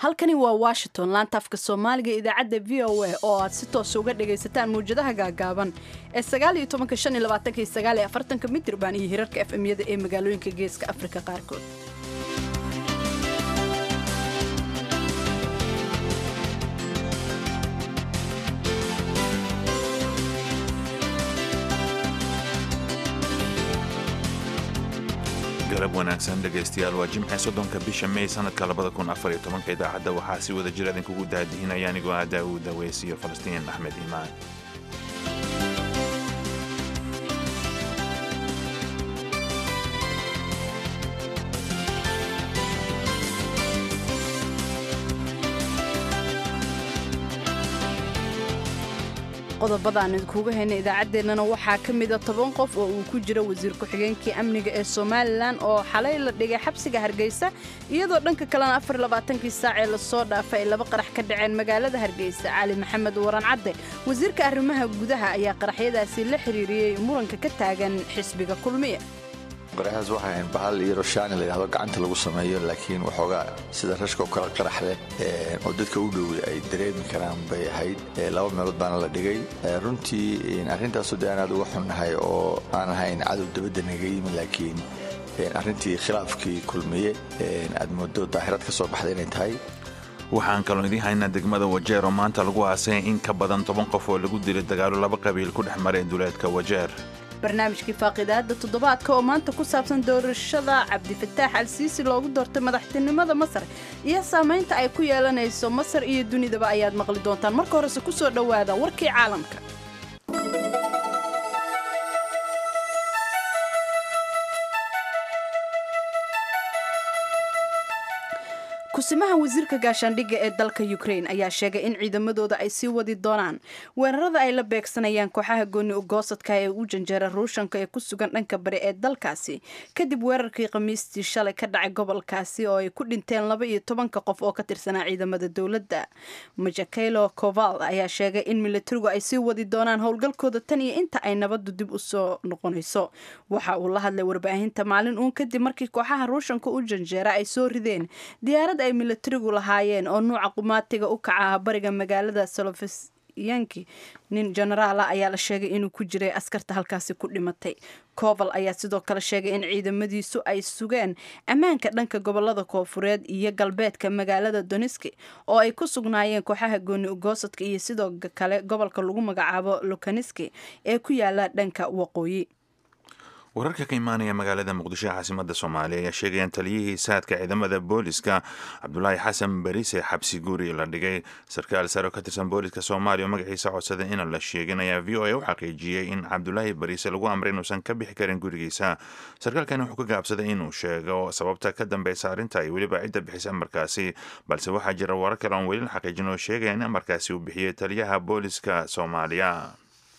halkani waa washington laanta afka soomaaliga idaacadda v o a oo aad si toosa uga dhagaysataan mawjadaha gaagaaban ee mitirban iyo hirarka efmyada ee magaalooyinka geeska afrika qaarkood galab wanaagsan dhegaystayaal waa jimce soddonka bisha may sanadka labada kun afar iyo tobanka idaacadda waxaa si wada jir idinkugu daadihinaya anigoo ah daawuud daweys iyo falastiin axmed iimaan qodobadaan idinkuuga hayna idaacaddeenana waxaa ka mida toban qof oo uu ku jiro wasiir ku-xigeenkii amniga ee somalilan oo xalay la dhigay xabsiga hargeysa iyadoo dhanka kalena afarlabaatankii saac ee lasoo dhaafay ay laba qarax ka dhaceen magaalada hargeysa cali maxamed waran cadde wasiirka arrimaha gudaha ayaa qaraxyadaasi la xiriiriyey muranka ka taagan xisbiga kulmiya qaraxaas waxay ahayn bahal iyo roshaani layidhahdo gacanta lagu sameeyo laakiin waxoogaa sida rashka oo kala qarax leh oo dadka u dhowey ay dareemi karaan bay ahayd laba meelood baana la dhigay runtii arrintaasoo de aan aad uga xunnahay oo aan ahayn cadow dabadda naga yimi laakiin arrintii khilaafkii kulmiye aad moodo daahirad ka soo baxda inay tahay waxaan kaloo idiin haynaa degmada wajeer oo maanta lagu aasay in ka badan toban qof oo lagu dilay dagaalo laba qabiil ku dhex maray duleedka wajeer barnaamijkii faaqidaada toddobaadka oo maanta ku saabsan doorashada cabdifataax al-siisi loogu doortay madaxtinimada masar iyo saamaynta ay ku yeelanayso masar iyo dunidaba ayaad maqli doontaan marka horese ku soo dhowaada warkii caalamka kusimaha wasiirka gaashaandhigga ee dalka ukrain ayaa sheegay in ciidamadooda ay sii wadi doonaan weerarada ay la beegsanayaan kooxaha gooni ugoosadka ee u janjeera ruushanka ee ku sugan dhanka bari ee dalkaasi kadib weerarkii khamiistii shalay ka dhacay gobolkaasi oo ay ku dhinteen laba iyo tobanka qof oo ka tirsanaa ciidamada dowladda majakelo koval ayaa sheegay in militarigu ay sii wadi doonaan howlgalkooda tan iyo inta ay nabadu dib u soo noqonayso waxa uu la hadlay warbaahinta maalin uun kadib markii kooxaha ruushanka u janjeera ay soo rideen diyaarad ay militarigu lahaayeen oo nuuca qumaatiga u kaca ah bariga magaalada solofisyanki nin jenaraala ayaa la sheegay inuu ku jiray askarta halkaasi ku dhimatay koval ayaa sidoo kale sheegay in ciidamadiisu ay sugeen ammaanka dhanka gobolada koofureed iyo galbeedka magaalada doniski oo ay ku sugnaayeen kooxaha gooni ugoosadka iyo sidoo kale gobolka lagu magacaabo lokaniski ee ku yaala dhanka waqooyi wararka ka imaanaya magaalada muqdisho caasimada soomaaliya ayaa sheegayaan taliyihii saadka ciidamada booliska cabdulaahi xasan barise xabsi guri la dhigay sarkaal sare oo ka tirsan booliska soomaaliya oo magaciisa codsaday inaan la sheegin ayaa v o a u xaqiijiyey in cabdulaahi barise lagu amray inuusan ka bixi karin gurigiisa sarkaalkani wuxuu ka gaabsaday inuu sheego sababta ka dambeysa arrinta iyo weliba cidda bixisa amarkaasi balse waxaa jira warar kale oon weli la xaqiijin oo sheegaya in amarkaasi uu bixiyey taliyaha booliska soomaaliya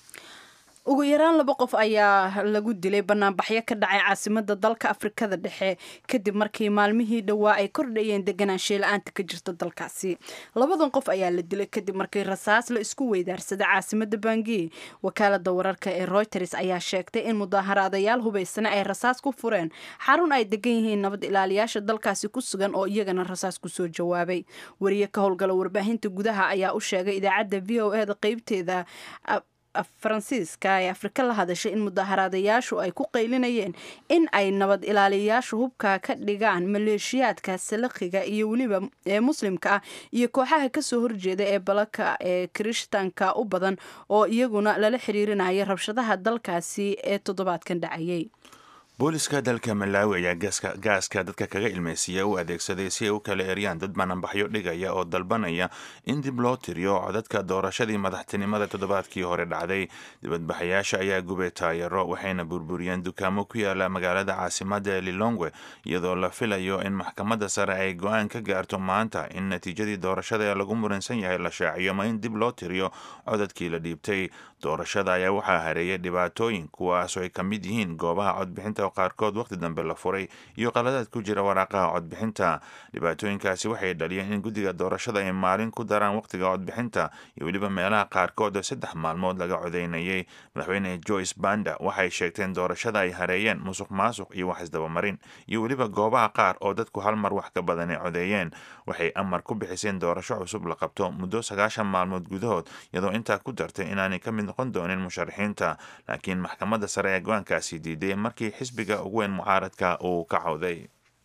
ugu yaraan laba qof ayaa lagu dilay banaanbaxyo ka dhacay caasimada dalka afrikada dhexe kadib markii maalmihii dhowaa ay kordhayeen deganaanshiye la-aanta ka jirta dalkaasi labadan qof ayaa la dilay kadib markii rasaas la isku weydaarsaday caasimada bangi wakaalada wararka ee reuters ayaa sheegtay in mudaaharaadayaal hubaysana ay rasaas ku fureen xarun ay degan yihiin nabad ilaaliyaasha dalkaasi ku sugan oo iyagana rasaas kusoo jawaabay wariye ka howlgala warbaahinta gudaha ayaa u sheegay idaacadda v o eda qeybteeda faransiiska ee afrika la hadashay in mudaaharaadayaashu ay ku qaylinayeen in ay nabad ilaaliyayaashu hubka ka dhigaan maleeshiyaadka salakhiga iyo weliba ee muslimka ah iyo kooxaha kasoo horjeeda ee balaka ee kirishtaanka u badan oo iyaguna lala xiriirinaya rabshadaha dalkaasi ee toddobaadkan dhacayay booliska dalka malaawi ayaa gaaska dadka kaga ilmaysiiya u adeegsaday si ay u kala eryaan dad bananbaxyo dhigaya oo dalbanaya in dib loo tiriyo codadka doorashadii madaxtinimada toddobaadkii hore dhacday dibadbaxayaasha ayaa gubay taayaro waxayna burburiyeen dukaamo ku yaala magaalada caasimada ee lilongwe iyadoo la filayo in maxkamadda sare ay go-aan ka gaarto maanta in natiijadii doorashada lagu muransan yahay la shaaciyo ma in dib loo tiriyo codadkii la dhiibtay doorashada ayaa waxaa hareeyay dhibaatooyin kuwaasoo ay ka mid yihiin goobaha codbixinta oo qaarkood wakhti dambe la furay iyo qaladaad ku jira waraaqaha codbixinta dhibaatooyinkaasi waxay dhaliyeen in guddiga doorashada ay maalin ku daraan wakhtiga codbixinta iyo weliba meelaha qaarkood oo saddex maalmood laga codeynayay madaxweyne joyce banda waxay sheegteen doorashada ay hareeyeen musuq maasuq iyo wax isdabamarin iyo weliba goobaha qaar oo dadku hal mar wax ka badan ay codeeyeen waxay amar ku bixiseen doorasho cusub la qabto muddo sagaashan maalmood gudahood iyadoo intaa ku dartay inaanay ka mid noqon doonin musharaxiinta laakiin maxkamadda sare ee go-aankaasi diiday markii xisbiga ugu weyn mucaaradka uu ka cawday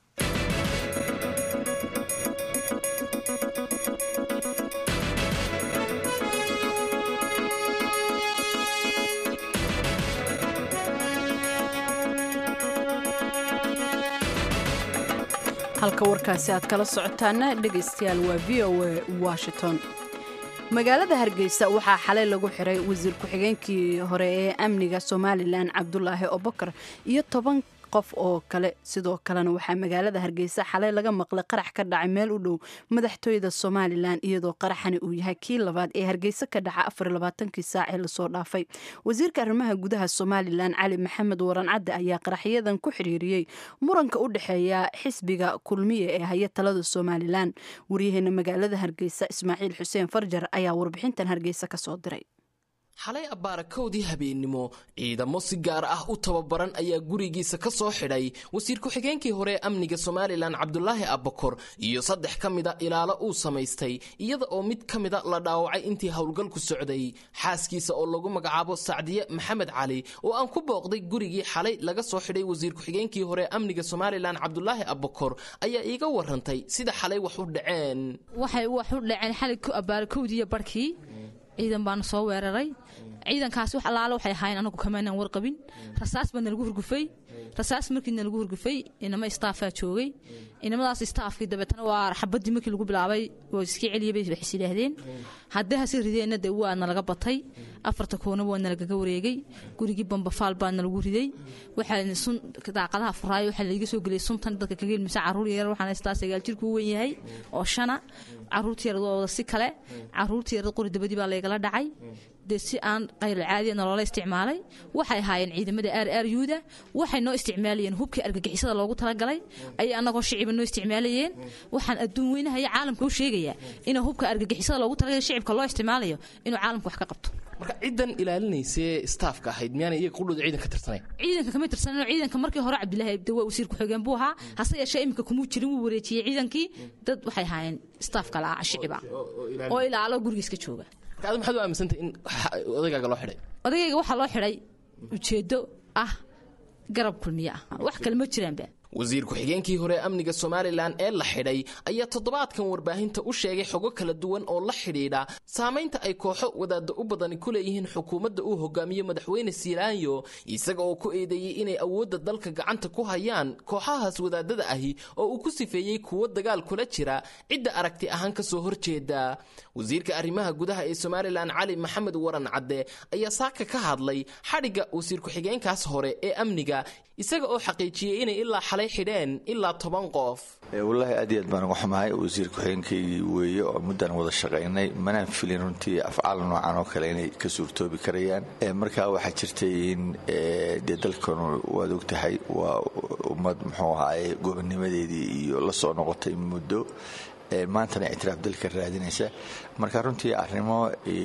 halka warkaasi aad kala socotaana dhegaystayaal waa v o a washington magaalada hargeysa waxaa xalay lagu xiray wasiir ku-xigeenkii hore ee amniga somalilan cabdulaahi obokar iyo toban qof oo kale sidoo kalena waxaa magaalada hargeysa xalay laga maqlay qarax ka dhacay meel u dhow madaxtooyada somalilan iyadoo qaraxani uu yahay kii labaad ee hargeysa ka dhaca afarlabaatankii saacee lasoo dhaafay wasiirka arrimaha gudaha somalilan cali maxamed waran cadde ayaa qaraxyadan ku xiriiriyey muranka u dhexeeya xisbiga kulmiye ee haya talada somalilan waryaheena magaalada hargeysa ismaaciil xuseen farjar ayaa warbixintan hargeysa kasoo diray xalay abaarakowdii habeennimo ciidamo si gaar ah u tababaran ayaa gurigiisa ka soo xidhay wasiir ku-xigeenkii hore ee amniga somalilan cabdulaahi abbakor iyo saddex ka mida ilaalo uu samaystay iyada oo mid ka mida la dhaawacay intii howlgalku socday xaaskiisa oo lagu magacaabo sacdiye maxamed cali oo aan ku booqday gurigii xalay laga soo xidhay wasiir ku-xigeenkii hore ee amniga somalilan cabdulaahi abbakor ayaa iiga warantay sida xalay wax u dhaceen waxay wax u dhaceen xalay abaarakowdiiyo barhkii ciidan baana soo weeraray ciidankaasi wax allaale waxay ahaayeen anagu kamaynaan warqabin rasaas baa nalagu hurgufay rasaas markii nalagu hurgufay inama istaafaa joogay inamadaas istaafkii dabeetana waa xabadii markii lagu bilaabay oo iska celiyay bay waxis yidhaahdeen haddii hase rideenna dee waa nalaga batay afarta koonaba waa nalagaga wareegay gurigii bambafaal baa nalagu riday waxaa sun daaqadaha furaayo waxaa laiga soo geliyay suntan dadka kaga ilmisa caruur yar waxaan haystaa sagaal jirku u wen yahay oo shana caruurta yarad waa wada si kale caruurta yarad qori dabadii baa laygala dhacay dee si aan qaylo caadiya nolola isticmaalay waxay ahaayeen ciidamada aar aar yuuda waxay noo isticmaalayeen hubkii argagixisada loogu talagalay ayay annagoo shiciba noo isticmaalayeen waxaan adduun weynahaya caalamka u sheegayaa inuu hubka argagixisada loogu talagalay shicibka loo isticmaalayo inuu caalamka wax ka qabto marka ciddan ilaalinaysee staafka ahayd miyaana iyaga qudhooda ciidanka tirsanay ciidanka kama tirsanino ciidanka markii hore cabdilaahi de waa wasiir ku-xigeen buu ahaa hase yeeshee iminka kumuu jirin wuu wareejiyey ciidankii dad waxay ahaayeen staafka la shiciba oo ilaalo gurigiiska jooga marka ad maxaad u aaminsantay in odaygaaga loo xidhay odagayga waxaa loo xidhay ujeeddo ah garab kulmiye ah wax kale ma jiraanba wasiir ku-xigeenkii hore amniga somalilan ee la xidhay ayaa toddobaadkan warbaahinta u sheegay xogo kala duwan oo la xidhiidha saamaynta ay kooxo wadaadda u badani ku leeyihiin xukuumadda uu hogaamiyo madaxweyne silaanyo isaga oo ku eedeeyey inay awoodda dalka gacanta ku hayaan kooxahaas wadaadada ahi oo uu ku sifeeyey kuwo dagaal kula jira cidda aragti ahaan ka soo horjeeda wasiirka arrimaha gudaha ee somalilan cali maxamed waran cadde ayaa saaka ka hadlay xadhigga wasiir ku-xigeenkaas hore ee amniga isaga oo xaqiijiyey inay ilaa xalay xidheen ilaa toban qof wallaahi aad iyo aad baan uga xumahay wasiir ku-xigeenkaygii weeye oo muddaan wada shaqaynay manaan filin runtii afcaal noocan oo kale inay ka suurtoobi karayaan markaa waxaa jirtay in dee dalkanu waad ogtahay waa ummad muxuu ahaaye gobonnimadeedii iyo la soo noqotay muddo maantana ictiraaf dalka raadinaysa marka runtii arrimo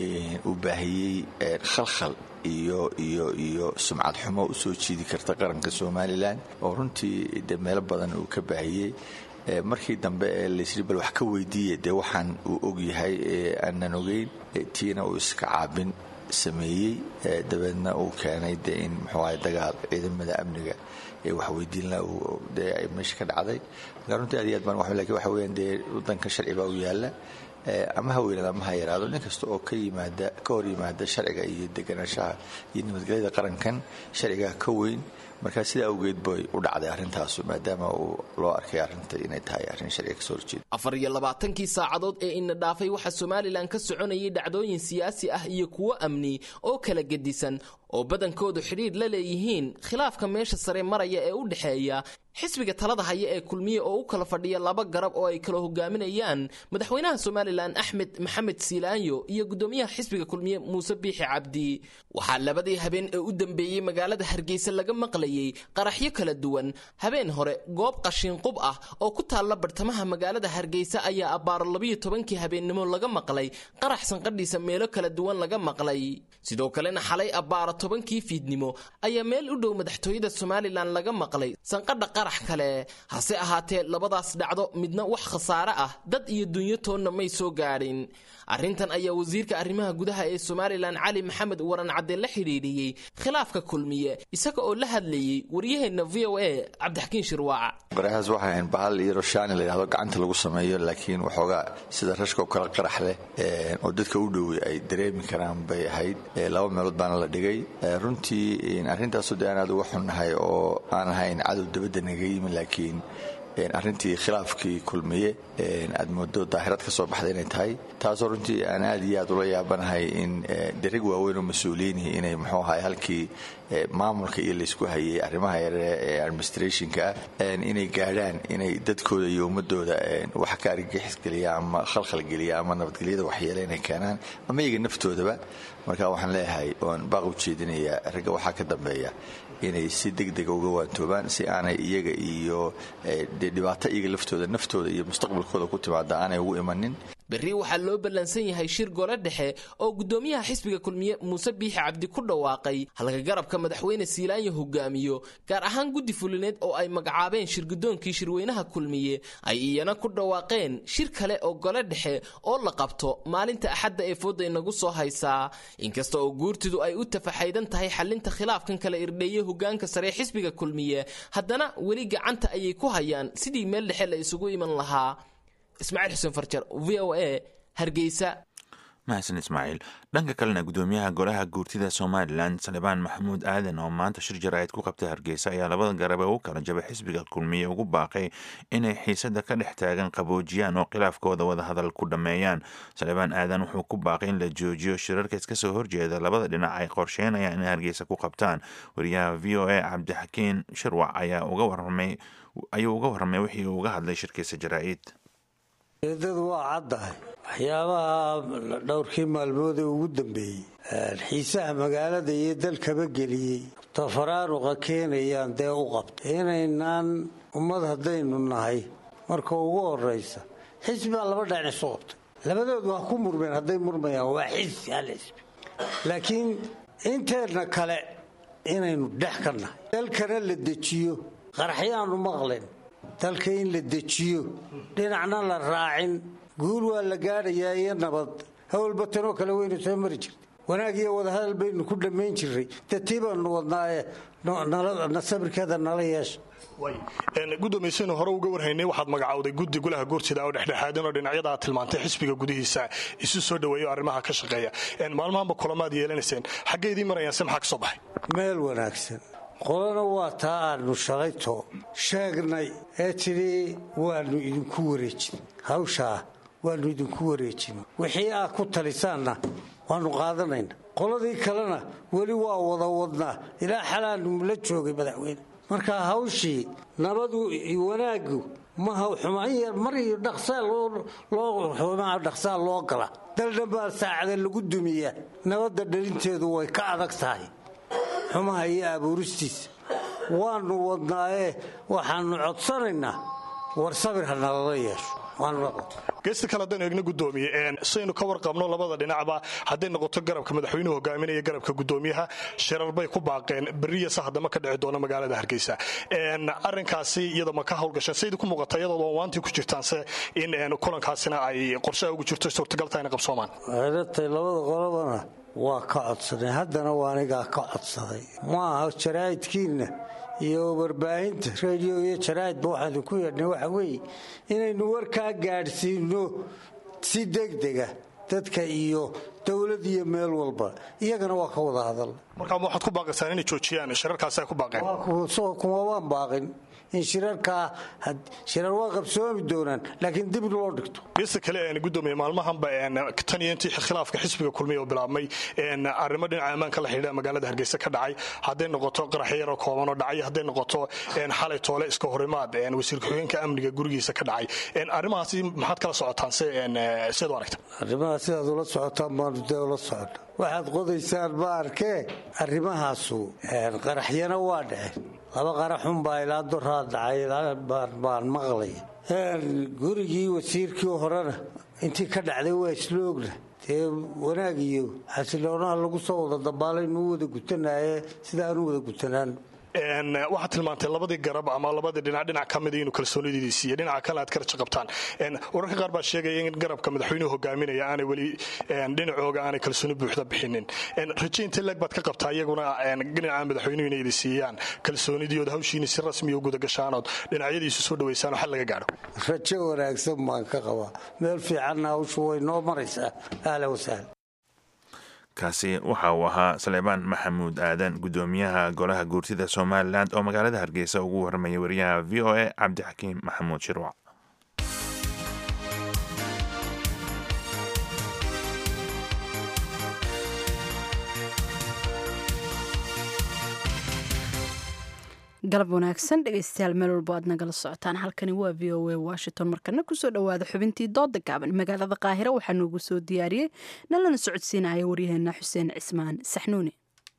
uu baahiyey khalkhal iyo iyo iyo sumcad xumo u soo jiidi karta qaranka somalilan oo runtii de meelo badan uu ka baahiyey markii dambe ee laysri bal wax ka weydiiya dee waxaan uu ogyahay aanan ogeyn tiina uu iska caabin sameeyey dabeedna uu keenay de in muxuu ahay dagaal ciidamada amniga ee waxweydiinla dee ay meesha ka dhacday marka runtii aad iyo aad baan wax lakin waxa weeyaan dee waddanka sharci baa u yaalla ama ha weynaada ama ha yaraado nin kasta oo ka yimaada ka hor yimaada sharciga iyo deganaanshaha iyo nabadgelyada qarankan sharcigaa ka weyn markaa sidaa awgeed bay u dhacday arrintaasu maadaama uu loo arkay arrinta inay tahay arrin sharciga kasoo horjeeda afar iyo labaatankii saacadood ee ina dhaafay waxaa somalilan ka soconayay dhacdooyin siyaasi ah iyo kuwo amni oo kala gedisan oo badankoodu xidhiidh la leeyihiin khilaafka meesha sare maraya ee u dhexeeya xisbiga talada haya ee kulmiye oo u kala fadhiya laba garab oo ay kala hogaaminayaan madaxweynaha somalilan axmed maxamed siilaanyo iyo gudoomiyaha xisbiga kulmiye muuse biixi cabdi waxaa labadii habeen ee u dambeeyey magaalada hargeysa laga maqlayey qaraxyo kala duwan habeen hore goob qashiinqub ah oo ku taalla bartamaha magaalada hargeysa ayaa abbaaro labiyo tobankii habeennimo laga maqlay qarax sanqadhiisa meelo kala duwan laga maqlay sidoo kalena xalay abbaaro tobankii fiidnimo ayaa meel u dhow madaxtooyada somalilan laga maqlay sanqadha qarax kale hase ahaatee labadaas dhacdo midna wax khasaare ah dad iyo dunyo toonna may soo gaadhin arrintan ayaa wasiirka arrimaha gudaha ee somalilan cali maxamed waran cadde la xidhiidhiyey khilaafka kulmiye isaga oo la hadlayey waryaheenna v o a cabdixakiin shirwaaca qaraxaas waxay ahayn bahal iyo roshaani la yidhahdo gacanta lagu sameeyo laakiin waxoogaa sida rashka oo kale qarax leh oo dadka u dhowey ay dareemi karaan bay ahayd laba meelood baana la dhigay runtii arrintaasu de aan aad uga xunnahay oo aan ahayn cadow dabadda naga yimi laakiin arrintii khilaafkii kulmiye aad moodo daahirad ka soo baxda inay tahay taasoo runtii aan aad iyo aad ula yaabanahay in dereg waaweyn oo mas-uuliyiinihii inay muxuu ahay halkii maamulka iyo laysku hayay arrimaha yare ee administrationka ah inay gaadhaan inay dadkooda iyo ummadooda wax ka argagixisgeliya ama khalkhalgeliya ama nabadgelyada waxyeele inay keenaan ama iyaga naftoodaba marka waxaan leeyahay oon baaq u jeedinaya ragga waxaa ka dambeeya inay si degdega uga waantoobaan si aanay iyaga iyo dhibaato iyaga laftooda naftooda iyo mustaqbalkooda ku timaada aanay ugu imanin berri waxaa loo ballansan yahay shir gole dhexe oo gudoomiyaha xisbiga kulmiye muuse biixi cabdi ku dhawaaqay halka garabka madaxweyne siilaanyo hogaamiyo gaar ahaan guddi fulineed oo ay magacaabeen shirgudoonkii shirweynaha kulmiye ay iyana ku dhawaaqeen shir kale oo gole dhexe oo la qabto maalinta axadda ee fooda inagu soo haysaa inkasta oo guurtidu ay u tafaxaydan tahay xalinta khilaafkan kala irdheeye hogaanka sare xisbiga kulmiye haddana weli gacanta ayay ku hayaan sidii meel dhexe la isugu iman lahaa ismaaciil xuseen farjar v o a hargeysa mahadsan ismaaciil dhanka kalena gudoomiyaha golaha guurtida somalilan salibaan maxamuud aadan oo maanta shir jaraa'id ku qabtay hargeysa ayaa labada garab ee u kala jabay xisbiga kulmiye ugu baaqay inay xiisada ka dhex taagan qaboojiyaan oo khilaafkooda wadahadal ku dhammeeyaan salibaan aadan wuxuu ku baaqay in la joojiyo shirarka iska soo horjeeda labada dhinac ay qorsheynayaan inay hargeysa ku qabtaan wariyaha v o a cabdixakiin shirwac ayaa uga waramay ayuu uga warramay wixii uu uga hadlay shirkiisa jaraa'id eedadu waa caddahay waxyaabaha dhowrkii maalmood ee ugu dambeeyey xiisaha magaalada iyo dalkaba geliyey tafaraaruqa keenayaan dee u qabta inaynaan ummad haddaynu nahay marka ugu horaysa xisbaa laba dhinac isu qabtay labadoodu ha ku murmeen hadday murmayaan waa xisbi hal xisbi laakiin inteenna kale inaynu dhex ka nahay dalkana la dejiyo qaraxyaanu maqlen dalka in la dejiyo dhinacna la raacin guul waa la gaadhayaa iyo nabad hawalba tanoo kale waynu soo mari jirtay wanaag iyo wadahadal baynu ku dhammayn jirray dee tii baanu wadnaaye sabirkeeda nala yeesha gudoomiysaynu hore uga warhaynay waxaad magacowday guddi golaha guurtida oo dhexdhexaadan oo dhinacyada aad tilmaantay xisbiga gudihiisa isu soo dhoweeyo arrimaha ka shaqeeya maalmahanba kulamaad yeelanayseen xaggeydii marayaan se maxaa ka soo baxay meel wanaagsan qolana waa taa aanu shalayto sheegnay ee tidhi waannu idinku wareejin hawshaa waannu idinku wareejin wixii aad ku talisaanna waannu qaadanayna qoladii kalena weli waa wada wadnaa ilaa xalaanu la joogay madaxweyne marka hawshii nabadu wanaaggu maha xumaan yar mar iyo dhaqsaa loo gala daldhanbaa saacada lagu dumiyaa nabadda dhalinteedu way ka adag tahay xumaha iyo abuuristiisa waannu wadnaayee waxaannu codsanaynaa war sabir ha nalala yeesho geesta kale haddaynu eegno gudoomiye saynu ka warqabno labada dhinacba hadday noqoto garabka madaxweynuhu hogaaminaya garabka gudoomiyaha shirar bay ku baaqeen beriyasa haddama ka dhici doona magaalada hargeysa arinkaasi iyada ma ka howlgasheen saydi ku muuqata iyadoo waantii ku jirtaanse in kulankaasina ay qorshaha ugu jirto suurtagalta ina qabsoomaan eedatay labada qolobana waa ka codsanay haddana waa anigaa ka codsaday maaha jaraa'idkiinna iyo warbaahinta radio iyo jaraa'idba waxaan idinku yeedhnay waxa weeye inaynu warkaa gaadhsiino si degdega dadka iyo dowlad iyo meel walba iyagana waa ka wada hadal markaa waxaad ku baaqaysaan inay joojiyaan shirarkaasi ay ku baaqeen kuma waan baaqin in shirarkaa shirar waa qabsoomi doonaan laakiin dib loo dhigto geesta kale een gudoomiye maalmahanba tan iyo intii khilaafka xisbiga kulmiya oo bilaabmay arrimo dhinaca ammaanka la xidhiidha magaalada hargeysa ka dhacay hadday noqoto qarax yaroo kooban oo dhacay hadday noqoto xalay toole iska horimaad wasiir ku-xigeenka amniga gurigiisa ka dhacay arrimahaasi maxaad kala socotaan siad u aragta arrimahaas sidaad ula socotaan baanu dee ula socona waxaad qodaysaan ma arkee arrimahaasu qaraxyana waa dhaceen laba qaraxunbaa ilaa doraa dhacay baan maqlay gurigii wasiirkii horena intii ka dhacday waa isloogna dee wanaag iyo xasiloonaha lagu soo wada dabaalay nuu wada gutanaye sida aanu wada gutanaan waxaad tilmaantay labadii garab ama labadii dhinac dhinac ka mida inuu kalsoonidiidii siiye dhinaca kale aad ka raja qabtaan wararka qaar baa sheegaya in garabka madaxweynuhu hogaaminaya aanay weli dhinacooga aanay kalsooni buuxda bixinin raje intee leeg baad ka qabtaa iyaguna dhinaca madaxweynuhu inay idi siiyaan kalsoonidiood hawshiini si rasmiya u gudagashaanood dhinacyadiisu soo dhawaysaan oo xal laga gaadho rajo wanaagsan baan ka qabaa meel fiicanna hawshu way noo maraysaa ahla wasahla kaasi waxa uu ahaa saleebaan maxamuud aadan gudoomiyaha golaha guurtida somalilan oo magaalada hargeysa ugu warramaya wariyaha v o a cabdixakiim maxamuud shirwac galab wanaagsan dhegeystayaal meel walbo aad nagala socotaan halkani waa v o a washington markana kusoo dhowaada xubintii dooda gaaban magaalada qaahira waxaa noogu soo diyaariyey nalana socodsiinaya waryaheena xuseen cismaan saxnuuni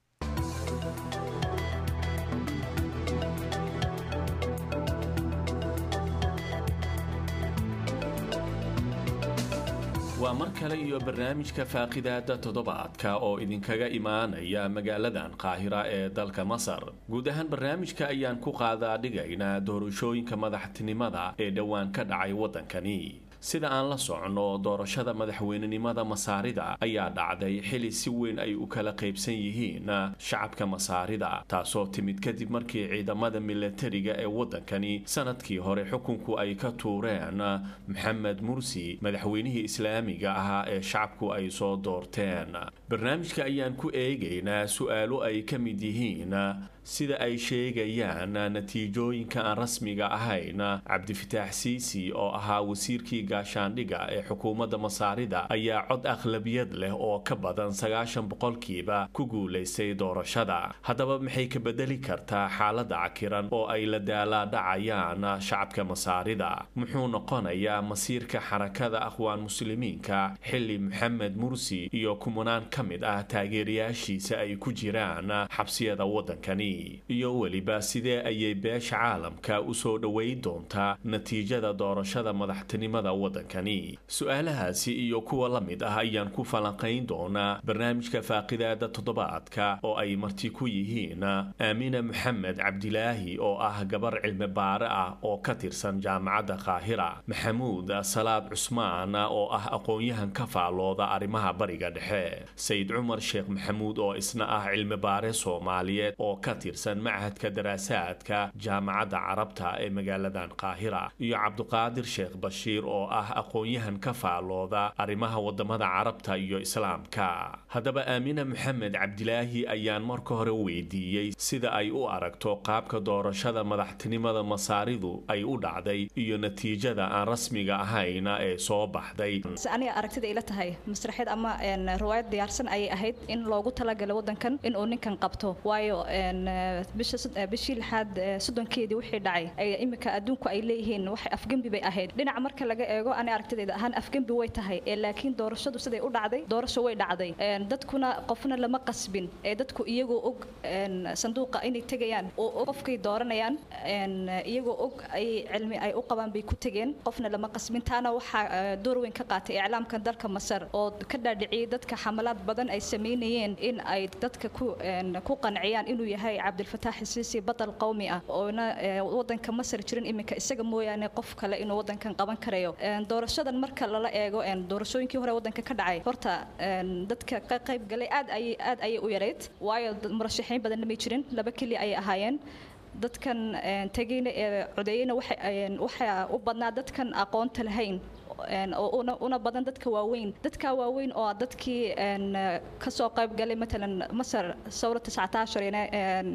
waa mar kale iyo barnaamijka faaqidaada toddobaadka oo idinkaga imaanaya magaaladan qaahira ee dalka masar guud ahaan barnaamijka ayaan ku qaadaa dhigaynaa doorashooyinka madaxtinimada ee dhowaan ka dhacay waddankani sida aan la socno doorashada madaxweynenimada masaarida ayaa dhacday xili si weyn ay u kala qaybsan yihiin shacabka masaarida taasoo timid kadib markii ciidamada milatariga ee waddankani sanadkii hore xukunku ay ka tuureen maxamed mursi madaxweynihii islaamiga ahaa ee shacabku ay soo doorteen barnaamijka ayaan ku eegaynaa su-aalo ay ka mid yihiin sida ay sheegayaan natiijooyinka aan rasmiga ahayn cabdifitaax siisi oo ahaa wasiirkii gaashaandhiga ee xukuumadda masaarida ayaa cod akhlabiyad leh oo ka badan sagaashan boqolkiiba ku guulaystay doorashada haddaba maxay ka bedeli kartaa xaaladda cakiran oo ay la daalaadhacayaan shacabka masaarida muxuu noqonayaa masiirka xarakada aqwaan muslimiinka xili maxamed mursi iyo kumanaan ka mid ah taageerayaashiisa ay ku jiraan xabsiyada waddankani iyo weliba sidee ayay beesha caalamka u soo dhoweyn doontaa natiijada doorashada madaxtinimada waddankani su-aalahaasi iyo kuwa la mid ah ayaan ku falanqayn doonaa barnaamijka faaqidaada toddobaadka oo ay marti ku yihiin aamina maxamed cabdilaahi oo ah gabar cilmi baare ah oo ka tirsan jaamacadda qaahira maxamuud salaad cusmaan oo ah aqoon-yahan ka faallooda arrimaha bariga dhexe sayid cumar sheekh maxamuud oo isna ah cilmi baare soomaaliyeed oo ka tirsan machadka daraasaadka jaamacadda carabta ee magaaladan qaahira iyo cabduqaadir sheekh bashiir oo ah aqoon-yahan ka faallooda arrimaha wadamada carabta iyo islaamka haddaba aamina maxamed cabdilaahi ayaan marka hore weydiiyey sida ay u aragto qaabka doorashada madaxtinimada masaaridu ay u dhacday iyo natiijada aan rasmiga ahayn ee soo baxday aniga aragtida ila tahay masraxeed ama riwaayad diyaarsan ayay ahayd in loogu talagalay wadankan inuu ninkan qabto waayo bishii lixaad soddonkeedii wixii dhacay imika adduunku ay leeyihiin waxay afgembi bay ahayd dhinaca marka laga eego ani aragtidayda ahaan afgembi way tahay laakiin doorashadu siday u dhacday doorasho way dhacday dadkuna qofna lama qasbin ee dadku iyagoo og sanduuqa inay tegayaan oo qofkay dooranayaan iyagoo og ay cilmi ay u qabaan bay ku tegeen qofna lama qasbin taana waxaa door weyn ka qaatay iclaamka dalka masar oo ka dhaadhiciyey dadka xamalaad badan ay sameynayeen in ay dadka ku ku qanciyaan inuu yahay cabdilfataax siisi batal qowmi ah oona wadanka masar jirin iminka isaga mooyaane qof kale inuu wadankan qaban karayo doorashadan marka lala eego doorashooyinkii hore wadanka ka dhacay horta dadka ka qayb galay aad ayay aad ayay u yareyd waayo murashaxiin badanna may jirin laba keliya ayay ahaayeen dadkan tegayna ee codeeyeyna waxaa u badnaa dadkan aqoonta lahayn een, oo una- una badan dadka waaweyn dadka waaweyn oo ah dadkii een, eh, kasoo qayb galay matalan masar sawra 19 ina, een,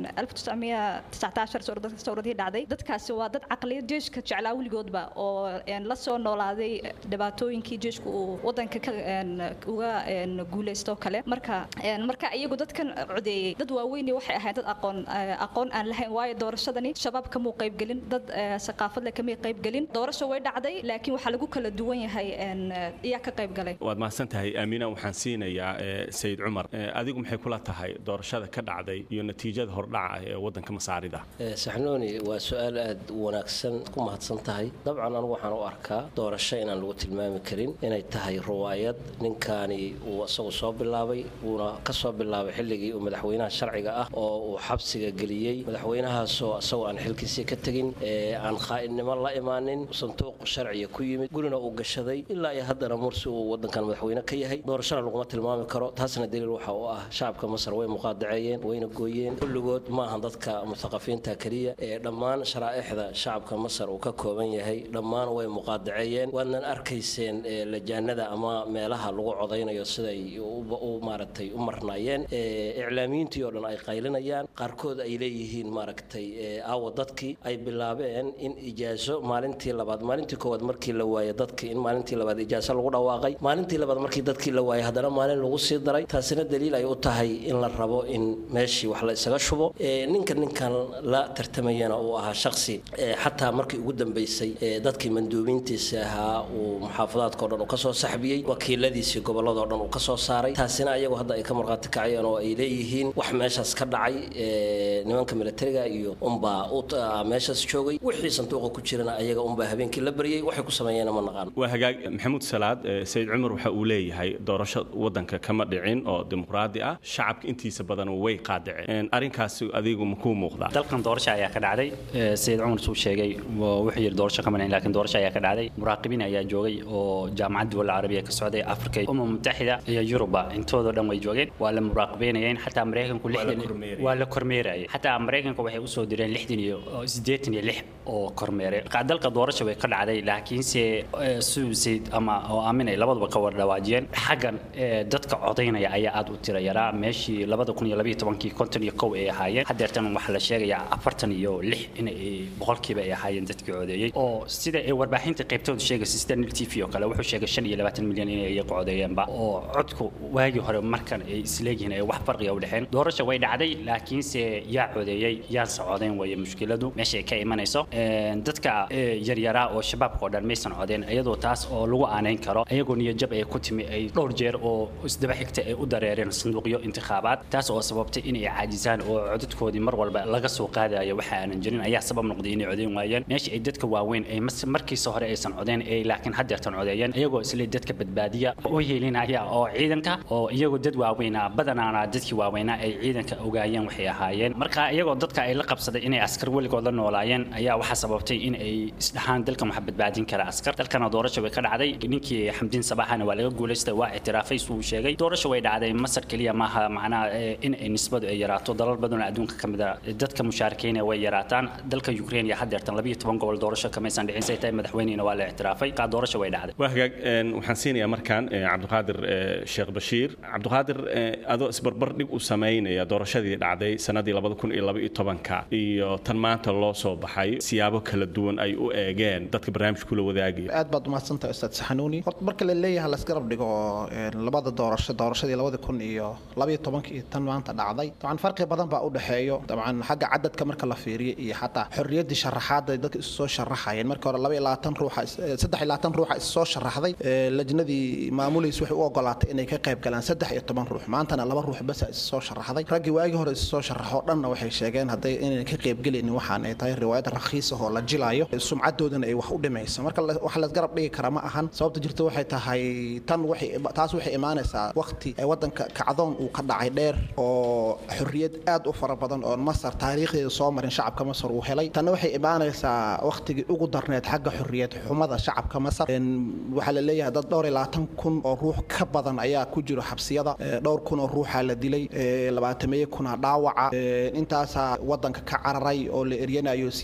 1919 sawrad- sawradihii dhacday dadkaasi waa dad caqliyad jeeshka jeclaa weligoodba oo een, la soo noolaaday dhibaatooyinkii jeeshku uu wadanka ka een, uga een, guulaysto kale marka een, marka iyagu dadkan codeeyey dad waaweyni waxay ahayd dad aqoon eh, aqoon aan lahayn waayo doorashadani shabaab kamuu qaybgelin dad eh, saqaafad leh kamay qaybgelin doorasho way dhacday laakiin waxaa lagu kala duwan yahay een, eh, iyaa ka qaybgalay waad mahadsan tahay aamiina waxaan siinayaa eh, sayid cumar Eh, adigu maxay kula tahay doorashada ka dhacday iyo natiijada hordhaca ee wadanka masaarida Eh, saxnuuni waa su-aal aad u wanaagsan ku mahadsan tahay dabcan anigu waxaan u arkaa doorasho inaan lagu tilmaami karin inay tahay ruwaayad ninkaani uu isagu soo bilaabay wuuna ka soo bilaabay xilligii uu madaxweynaha sharciga ah oo uu xabsiga geliyey madaxweynahaasoo isagoo aan xilkiisii ka tegin ee aan khaa'idnimo la imaanin sanduuq sharciga ku yimid gurina uu gashaday ilaa iyo haddana mursi uu wadankan madaxweyne ka yahay doorashana laguma tilmaami karo taasna daliil waxa u ah shacabka masar way muqaadaceeyeen wayna gooyeen kulligood maahan dadka muthaqafiinta keliya ee dhammaan sharaa'ixda shacabka masar uu ka kooban yahay dhammaan way muqaadaceeyeen waadnan arkayseen ee lajaanada ama meelaha lagu codaynayo siday u- u maaragtay u marnaayeen ee iclaamiyiintii oo dhan ay qaylinayaan qaarkood ay leeyihiin maaragtay ee aawa dadkii ay bilaabeen in ijaaso maalintii labaad maalintii koowaad markii la waayay dadkii in maalintii labaad ijaaso lagu dhawaaqay maalintii labaad markii dadkii la waayay haddana maalin lagu sii daray taasina daliil ay u tahay in la rabo in meeshii wax la isaga shubo ee ninka ninkan la tartamayana uu ahaa shaksi ee xataa markii ugu dambeysay ee dadkii manduubiintiisa ahaa uu muxaafadaadka o dhan uu kasoo saxbiyey wakiiladiisii gobolladao dhan uu kasoo saaray taasina ayagu hadda ay ka markhaati kacayeen oo ay leeyihiin wax meeshaas ka dhacay ee nimanka militariga iyo unbaa u ah, meeshaas joogay wixii sanduuqa ku jirana ayaga unbaa habeenkii la baryey waxay ku sameeyeen ma naqaan waa hagaag maxamuud salaad eh, sayid cumar waxa uu leeyahay doorasho wadanka kama dhicin oo dimuqraadi ah shacabka intiisa badan way qaadaceen arrinkaasi adigu ma kuu muuqdaa dalkan doorasho ayaa ka dhacday Eh, sayid cumar suu sheegay waa- wuxuu yidhi doorasho kama dhicin laakiin doorasho ayaa ka dhacday muraaqibiin ayaa joogay oo jaamacadda dowladda carabiya ka socday afrika umma mutaxida iyo yuruba intoodoo dhan way joogeen waa la muraaqibeynayeen xataa maraykanku Waa la lixdan kormeerayay. waa la kormeerayay xataa maraykanka waxay usoo direen lixdan iyo oo siddeetan iyo lix oo kormeere Qa- dalka doorasho way ka dhacday laakiinse eh, siduu sayid ama oo aamin ay labaduba ka wada dhawaajiyeen xaggan eh, dadka codaynaya ayaa aad u tira yaraa meeshii labada kun iyo labayo tobankii konton iyo kow ay ahaayeen haddeertan waxaa la sheegayaa afartan iyo lix in ay boqolkiiba ay ahaayeen dadkii codeeyey oo sida ay warbaahinta qaybtooda sheegaysa sida nil t v oo kale wuxuu sheegay shan iyo labaatan milyan inay iyagu codeeyeenba oo codku waagii hore markan ay isleeyihiin ay wax farqiga u dhexeen doorasha way dhacday laakiinse yaa codeeyey yaanse codeyn weeye mushkiladu meesha ay ka imanayso Een, dadka eh, yaryaraa oo shabaabka oo dhan maysan codeen iyadoo taas oo lagu aanayn karo ayagoo niyajab ay ku timi ay dhowr jeer oo isdaba xigta ay u dareereen sanduuqyo intikhaabaad taas oo sababtay inay caajisaan oo codadkoodii mar walba laga soo qaadayo waxa aanan jirin ayaa sabab noqday inay codeyn waayeen meesha ay dadka waaweyn ay mas- markiisa hore aysan codeen ay laakiin haddeertan codeeyeen iyagoo isle dadka badbaadiya u yeelinaya oo ciidanka oo iyagoo dad waaweynaa badanaana dadkii waaweynaa ay ciidanka ogaayeen waxay ahaayeen marka iyagoo dadka ay la qabsaday inay askar weligood la noolaayeen ayaa waxaa sababtay in ay isdhahaan dalkan waxa badbaadin kara askar dalkana doorasho way ka dhacday ninkii xamdiin sabaxana waa laga guulaystay waa ictiraafay suu sheegay doorasho way dhacday masar keliya maaha macnaha eh, in ay nisbadu ay yaraato dalal badan oo adduunka ka mid a dadka mushaarikiina way yaraataan dalka ukraine iyo haddeertan labayo toban gobol doorasho kamaysan dhicin say tahay madaxweynihina waa la ictiraafay kaa doorasho way dhacday waa hagaag een, waxaan siinayaa markaan eh, cabdiqaadir eh, sheekh bashiir cabdiqaadir eh, adoo isbarbar dhig u samaynaya doorashadii dhacday sanadii labada kun iyo laba iyo tobanka iyo tan maanta loo soo baxay siyaabo kala duwan ay u eegeen dadka barnaamijka kula wadaagaya aad baad umahadsantahay ustaad saxanuuni horta marka la leeyahay laisgarab dhigo oo een, labada doorasho doorashadii labada kun iyo labaiyo tobanka iyo tan maanta dhacday dabcan farqi badan baa u dhexeeyo dabcan xagga cadadka marka la fiiriyo iyo xataa xorriyaddii sharaxaadda ay dadka isu soo sharaxayeen marka hore laba iyo labaatan ruuxa is- eh, saddex iyo labaatan ruuxa is soo sharaxday ee, lajnadii maamulaysa waxay u ogolaatay inay ka qayb galaan saddex iyo toban ruux maantana laba ruux basa is soo sharaxday raggii waagii hore is soo sharaxoo dhanna waxay sheegeen hadday inayna ka qaybgelaynin waxaan ay tahay riwaayad rakhiis ah oo la jilayo sumcadoodana ay wax u dhimayso marka la- wax laisgarab dhigi kara ma ahan sababta jirta waxay tahay tan waxay taas waxay imaanaysaa waqti ee wadanka kacdoon uu ka dhacay dheer oo xorriyad aad u fara badan oo masar taariikhdeeda soo marin shacabka masar uu helay tanna waxay imaanaysaa waqtigii ugu darneed xagga xorriyad xumada shacabka masar Een, waxaa la leeyahay dad dhowr iyo labaatan kun oo ruux ka badan ayaa ku jiro xabsiyada Ee, dhowr kun oo ruuxa la dilay ee, labaatameeye kuna dhaawaca Ee, intaasaa wadanka ka cararay oo la eryanayo siyaasiyiin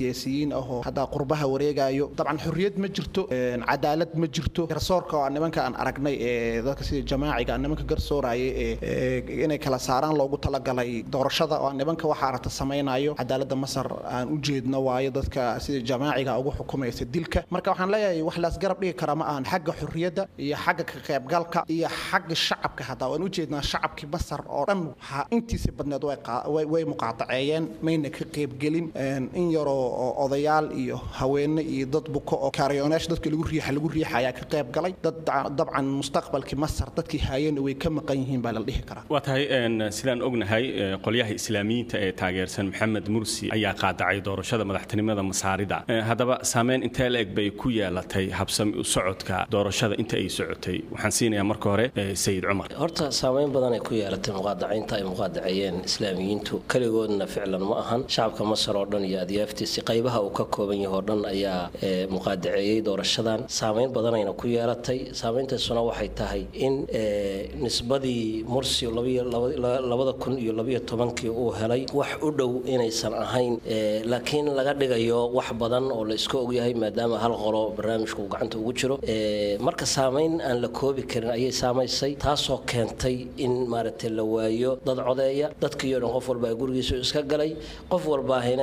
islaamiyiin ahoo hadda qurbaha wareegayo dabcan xorriyad ma jirto cadaalad ma jirto garsoorka oo nimanka aan aragnay ee dadka sida jamaaciga nimanka garsooraya ee inay kala saaraan loogu talagalay doorashada oo nimanka waxa aragta samaynayo cadaaladda masar aan u jeedno waayo dadka sida jamaaciga ugu xukumaysa dilka marka waxaan leeyahay wax laas garab dhigi kara ma ahan xagga xorriyadda iyo xagga ka qaybgalka iyo xagga shacabka hataa waan u jeednaa shacabkii masar oo dhan waxaa intiisa badneed way muqaataceeyeen mayna ka qaybgelin in yaroo odayaal iyo haweene iyo dad buko oo kaariyoonaasha dadka lagu riixa lagu riixa ayaa ka qayb galay dad dabcan mustaqbalkii masar dadkii haayeenna way ka maqan yihiin baa la dhihi karaa waa tahay sidaan ognahay qolyaha islaamiyiinta ee taageersan maxamed mursi ayaa qaadacay doorashada madaxtinimada masaarida haddaba saameyn intee la eg bay ku yeelatay habsami u socodka doorashada inta ay socotay waxaan siinayaa marka hore sayid cumar horta saameyn badan ay ku yeelatay muqaadacaynta ay muqaadaceeyeen islaamiyiintu keligoodna ficlan ma ahan shacabka masar oo dhan iyo adyaaftiisi qaybaha uu ka kooban yahay oo dhan ayaa muqaadaceeyey doorashadan saameyn badanayna ku yeelatay saameyntaasuna waxay tahay in nisbadii mursi labada kun iyo labayo tobankii uu helay wax u dhow inaysan ahayn laakiin laga dhigayo wax badan oo la iska ogyahay maadaama hal qolo barnaamijka uu gacanta ugu jiro marka saameyn aan la koobi karin ayay saamaysay taasoo keentay in maaragtay la waayo dad codeeya dadkiiyo dhan qof walba gurigiisu iska galay qof walbaahina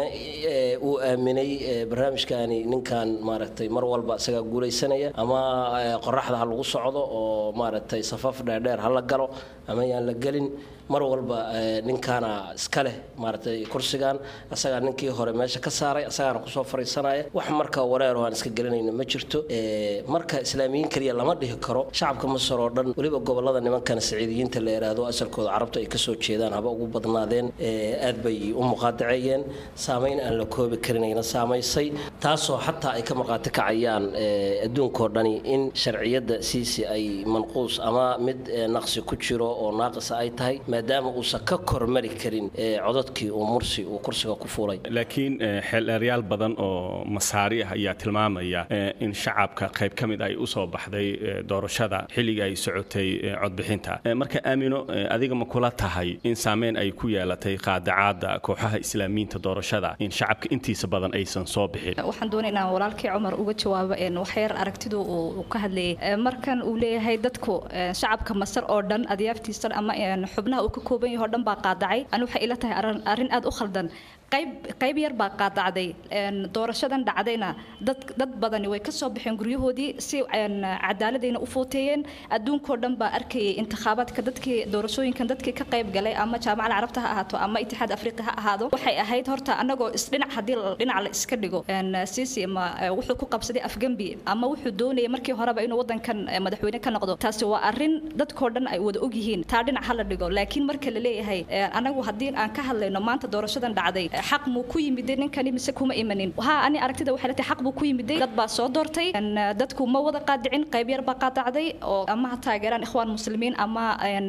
uu aaminay barnaamijkaani ninkan maaragtay mar walba isagaa guulaysanaya ama qoraxda ha lagu socdo oo maaragtay safaf dheerdheer ha la galo ama yaan la gelin mar walba ninkaana iska leh maaragtay kursigan asagaa ninkii hore meesha ka saaray asagaana kusoo fariisanaya wax marka wareero aan iska gelinayna ma jirto marka islaamiyiin keliya lama dhihi karo shacabka masar oo dhan weliba gobolada nimankan saciidiyiinta la yidhaahdo asalkooda carabta ay kasoo jeedaan haba ugu badnaadeen aad bay u muqaadaceeyeen saameyn aan la koobi karinayna saamaysay taasoo xataa ay ka markhaati kacayaan adduunkao dhani in sharciyadda siisi ay manquus ama mid naqsi ku jiro oo naaqisa ay tahay maadaama uusan ka kormari karin codadkii uu mursi uu kursiga ku fuulay laakiin xeeldheeryaal badan oo masaari ah ayaa tilmaamaya in shacabka qayb ka mid ay u soo baxday doorashada xilliga ay socotay codbixinta marka aamino adiga ma kula tahay in saameyn ay ku yeelatay qaadacaada kooxaha islaamiyiinta doorashada in shacabka intiisa badan aysan soo bixin waxaan doonay inaan walaalkii cumar uga jawaabo waxyar aragtidu uu ka hadlayay markan uu leeyahay dadku shacabka masar oo dhan adyaaftiisa ama xubnaha uu ka kooban yahay oo dhan baa qaadacay ani waxay ila tahay arrin aad u khaldan qayb qayb yar baa qaadacday doorashadan dhacdayna dad dad badani way ka soo baxeen guryahoodii si cadaaladayna u footeeyeen adduunkoo dhan baa arkayay intikhaabaadka dadkii doorashooyinkan dadkii ka qayb galay ama jaamacada carabta ha ahaato ama itixaad afriqi ha ahaado waxay ahayd horta anagoo isdhinac haddii dhinac la iska dhigo sisi ma wuxuu ku qabsaday afgembi ama wuxuu doonayay markii horeba inuu wadankan madaxweyne ka noqdo taasi waa arrin dadkoo dhan ay wada ogyihiin taa dhinac ha la dhigo laakiin marka la leeyahay anagu haddii aan ka hadlayno maanta doorashadan dhacday xaq muu ku yimiday ninkani mise kuma imanin haa ani aragtida waxay leetahay xaq buu ku yimiday dad baa soo doortay dadku ma wada qaadicin qayb yar baa qaadacday oo ama ha taageeraan ikhwaan muslimiin ama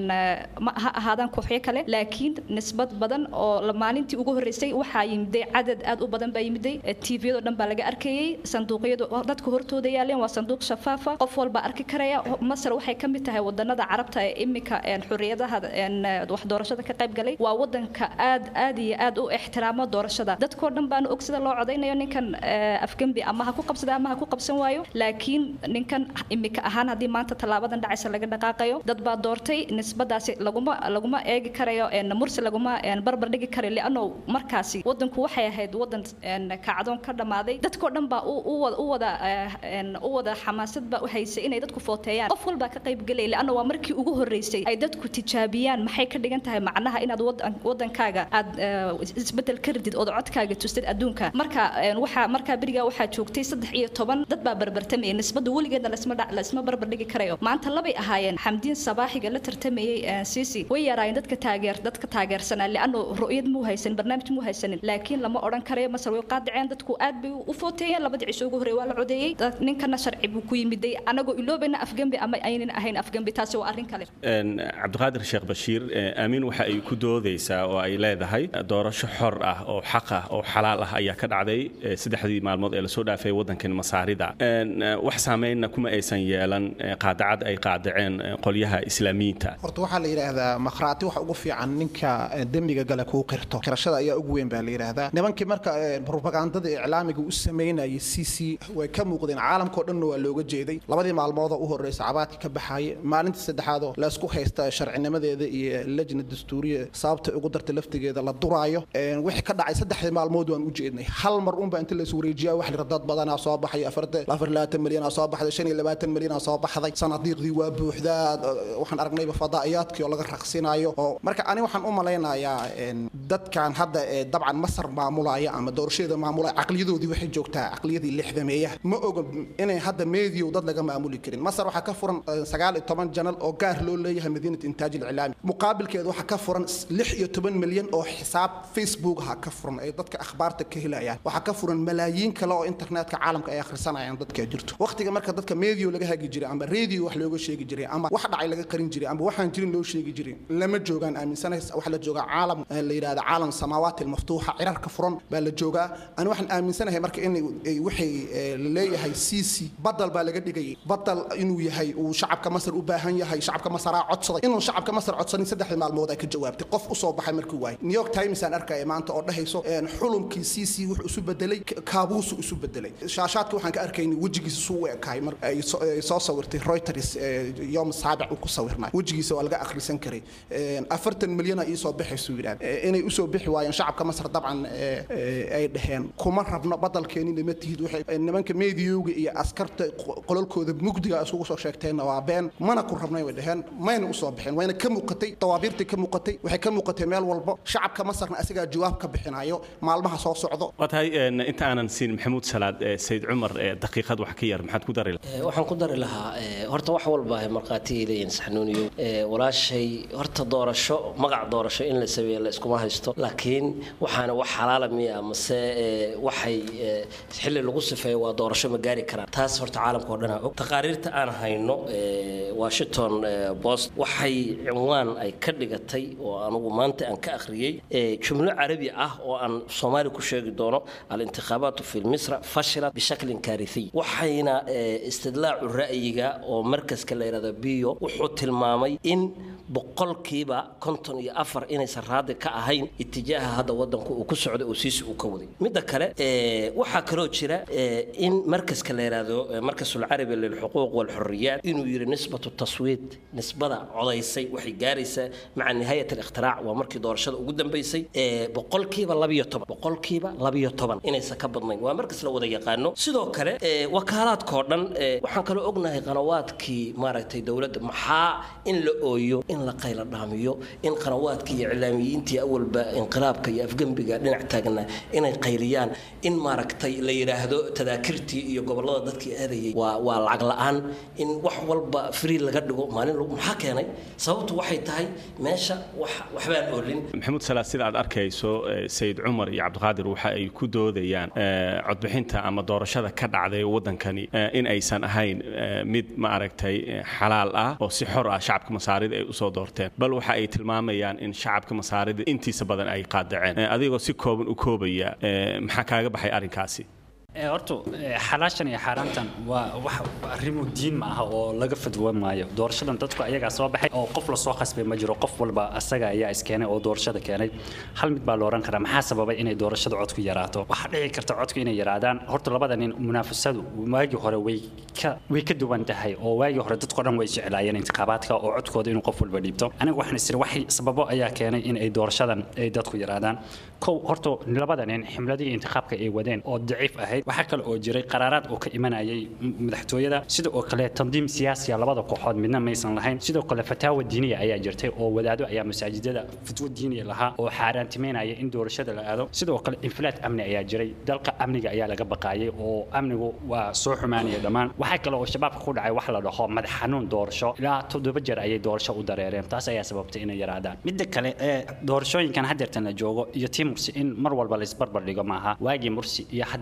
ha ahaadaan kooxyo kale laakiin nisbad badan oo maalintii ugu horreysay waxaa yimiday cadad aad u badan baa yimiday tviyadoo dhan baa laga arkayey sanduuqyadu dadka hortooda yaaleen waa sanduuq shafaafa qof walba arki karaya masar waxay ka mid tahay wadanada carabta ee imika xorriyadaha wax doorashada ka qayb galay waa wadanka aad aad iyo aad u ixtiraamo doorashada dadkoo dhan baanu og sida loo codaynayo ninkan afgembi ama ha ku qabsada ama ha ku qabsan waayo laakiin ninkan imika ahaan haddii maanta tallaabadan dhacaysa laga dhaqaaqayo dad baa doortay nisbadaasi laguma laguma eegi karayo mursi laguma barbar dhigi karayo lianno markaasi wadanku waxay ahayd wadan kacdoon ka dhammaaday dadkoo dhan baa u wada u wada xamaasad baa u haysay inay dadku footeeyaan qof walbaa ka qayb gelay lianno waa markii ugu horreysay ay dadku tijaabiyaan maxay ka dhigan tahay macnaha inaad wadankaaga aad isbedel ka ridid ood codkaaga tustid adduunka marka waxaa markaa berigaa waxaa joogtay saddex iyo toban dad baa barbartamayay nisbada weligeedna laisma barbar dhigi karayo maanta labay ahaayeen xamdiin sabaaxiga la tartamayey sisi way yaraayeen dadka taageer dadka taageersanaa lianno ru'yad muu haysanin barnaamij muu haysanin laakiin lama odhan karayo masar way qaadaceen dadku aad bay u footeeyeen labadii cisho ugu horreey waa la codeeyey ninkana sharci buu ku yimiday anagoo iloobayna afgembi ama aynan ahayn afgembi taasi waa arrin kale cabdiqaadir sheekh bashiir aamin waxa ay ku doodaysaa oo ay leedahay doorasho xor ah ah oo xaq ah oo xalaal ah ayaa ka dhacday saddexdii maalmood ee lasoo dhaafay waddankan masaarida wax saameynna kuma aysan yeelan qaadacad ay qaadaceen qolyaha islaamiyiinta horta waxaa la yidhaahdaa makhraati waxa ugu fiican ninka dembiga gale kuu qirto qirashada ayaa ugu weyn baa la yidhaahdaa nimankii marka propagandada iclaamiga u sameynayay c c way ka muuqdeen caalamkao dhanna waa looga jeeday labadii maalmoodoo u horreysa cabaadkii ka baxaayay maalintii saddexaadoo laysku haysta sharcinimadeeda iyo lajna dastuuriya sababta ugu darta laftigeeda la duraayo wixii ka dhacay saddexdii maalmood waan u jeednay hal mar unba inta lays wareejiyaa wax lira dad badanaa soo baxay afar labaatan milyanaa soo baxday shan iyo labaatan milyanaa soo baxday sanadiiqdii waa buuxdaa waxaan aragnayba fadaa'iyaadkii oo laga raqsinayo oo marka ani waxaan u malaynayaa dadkan hadda dabcan masar maamulaya ama doorashadeeda maamulaya caqliyadoodii waxay joogtaa caqliyadii lixdameeyaha ma oga inay hadda meediyow dad laga maamuli karin masar waxaa ka furan sagaal iyo toban janal oo gaar loo leeyahay madiinat intaaj ilcilaami muqaabilkeeda waxaa ka furan lix iyo toban milyan oo xisaab facebook ha ka furan ay dadka akhbaarta ka helayaan waxaa ka furan malaayiin kale oo internetka caalamka ay akhrisanayaan dadka jirto waqtiga marka dadka medio laga hagi jiray ama radio wax looga sheegi jiray ama wax dhacay laga qarin jiray ama waxaan jirin loo sheegi jiray lama joogaan aaminsanays waxa la joogaa caalam la yidhahda caalam samaawaati almaftuuxa cirarka furan baa la joogaa ani waxaan aaminsanahay marka in waxay leeyahay c c badal baa laga dhigayay badal inuu yahay uu shacabka masar u baahan yahay shacabka masaraa codsaday inuu shacabka masar codsanin saddexdii maalmood ay ka jawaabtay qof usoo baxay markii waayay new york times aan arkaya maanta oo dhahayso xulumkii c c wuxuu isu bedelay kaabuusu isu bedelay shaashaadka waxaan ka arkayna wejigiisa suu u ekahay mar ay soo sawirtay reuters yom saabic uu ku sawirnay wejigiisa waa laga akhrisan karay afartan milyana iisoo baxaysuu yidhahda inay usoo bixi waayeen shacabka masar dabcan ay dhaheen kuma rabno badalkeenina ma tihid waxay nimanka meediyowga iyo askarta qololkooda mugdiga isugu soo sheegteenna waa been mana ku rabnay way dhaheen mayna usoo bixin wayna ka muuqatay dawaabiirtay ka muuqatay waxay ka muuqatay meel walbo shacabka masarna asigaa jawaab ka bixinayo maalmaha soo socdo waa tahay inta aanan siin maxamuud salaad sayid cumar daqiiqad wax ka yar maxaad ku dari waxaan ku dari lahaa horta wax walba ay markhaatiyay leeyihin saxnuuniyo walaashay horta doorasho magac doorasho in la sameeyo la iskuma haysto laakiin waxaana wax xalaala miya mase waxay xilli lagu sifeeyo waa doorasho ma gaari karaan taas horta caalamka oo dhan og taqaariirta aan hayno washington post waxay cinwaan ay ka dhigatay oo anugu maanta aan ka akhriyey jumlo carabi ah oo aan soomaali ku sheegi doono alintikhaabaatu fi misra fashilat bishaklin kaarihiy waxayna istidlaacu ra'yiga oo markaska la yidhahdo biyo wuxuu tilmaamay in boqolkiiba konton iyo afar inaysan raadi ka ahayn itijaaha hadda wadanku uu ku socday oo siisi uu ka waday midda kale waxaa kaloo jira in markaska la yidhaahdo markasulcarabi lilxuquuq walxuriyaat inuu yidhi nisbatu taswiid nisbada codaysay waxay gaaraysaa maca nihaayat alikhtiraac waa markii doorashada ugu dambaysay boqolkiiba labiyo toban boqolkiiba labiyo toban inaysan ka badnayn waa markas la wada yaqaano sidoo kale wakaalaadkoo dhan waxaan kaloo ognahay qanawaadkii maaragtay dowladda maxaa in la ooyo in la qayla dhaamiyo in qanawaadkii iyo iclaamiyiintii awalba inqilaabka iyo afgembiga dhinac taagna inay qayliyaan in maaragtay la yidhaahdo tadaakirtii iyo gobollada dadkii aadayay waa waa lacag la-aan in wax walba free laga dhigo maalin maxaa keenay sababtu waxay tahay meesha wax waxbaan oolin maxamuud salaad sida aad arkayso sayid cumar iyo cabdiqaadir waxa ay ku doodayaan codbixinta ama doorashada ka dhacday waddankani in aysan ahayn mid ma aragtay xalaal ah oo si xor ah shacabka masaarida ay usoo doorteen bal waxa ay tilmaamayaan in shacabka masaarida intiisa badan ay qaadaceen adigoo si kooban u koobaya maxaa kaaga baxay arrinkaasi horta xalaashan iyo xaaraantan waa wax arrimo diin ma aha oo laga fadwa maayo doorashadan dadku ayagaa soo baxay oo qof lasoo khasbay ma jiro qof walba asaga ayaa iskeenay oo doorashada keenay hal mid baa la oran karaa maxaa sababay inay doorashada codku yaraato waxaa dhici karta codku inay yaraadaan horta labada nin munaafasadu waagii hore way ka way ka duwan tahay oo waagii hore dadko dhan way jeclaayeen intikhaabaadka oo codkooda inuu qof walba dhiibto aniga waxaan isiri waxay sababo ayaa keenay in ay doorashadan ay dadku yaraadaan kow horta labada nin ximladii intikhaaabka ay wadeen oo daciif ahayd waxaa kale oo jiray qaraaraad oo ka imanayay madaxtooyada sida oo kale tandiim siyaasiya labada kooxood midna maysan lahayn sidoo kale fataawa diiniya ayaa jirtay oo wadaado ayaa masaajidada fatwo diiniya lahaa oo xaaraantimeynaya in doorashada la aado sidoo kale inflaad amni ayaa jiray dalka amniga ayaa laga baqaayay oo amnigu waa soo xumaanaya dhammaan waxaa kale oo shabaabka ku dhacay wax la dhaho madax xanuun doorasho ilaa toddoba jeer ayay doorasho u dareereen taas ayaa sababtay inay yaraadaan midda kale ee doorashooyinkan hadeertan la joogo iyo tii mursi in mar walba laisbarbar dhigo maaha waagii mursi iyo hadeertan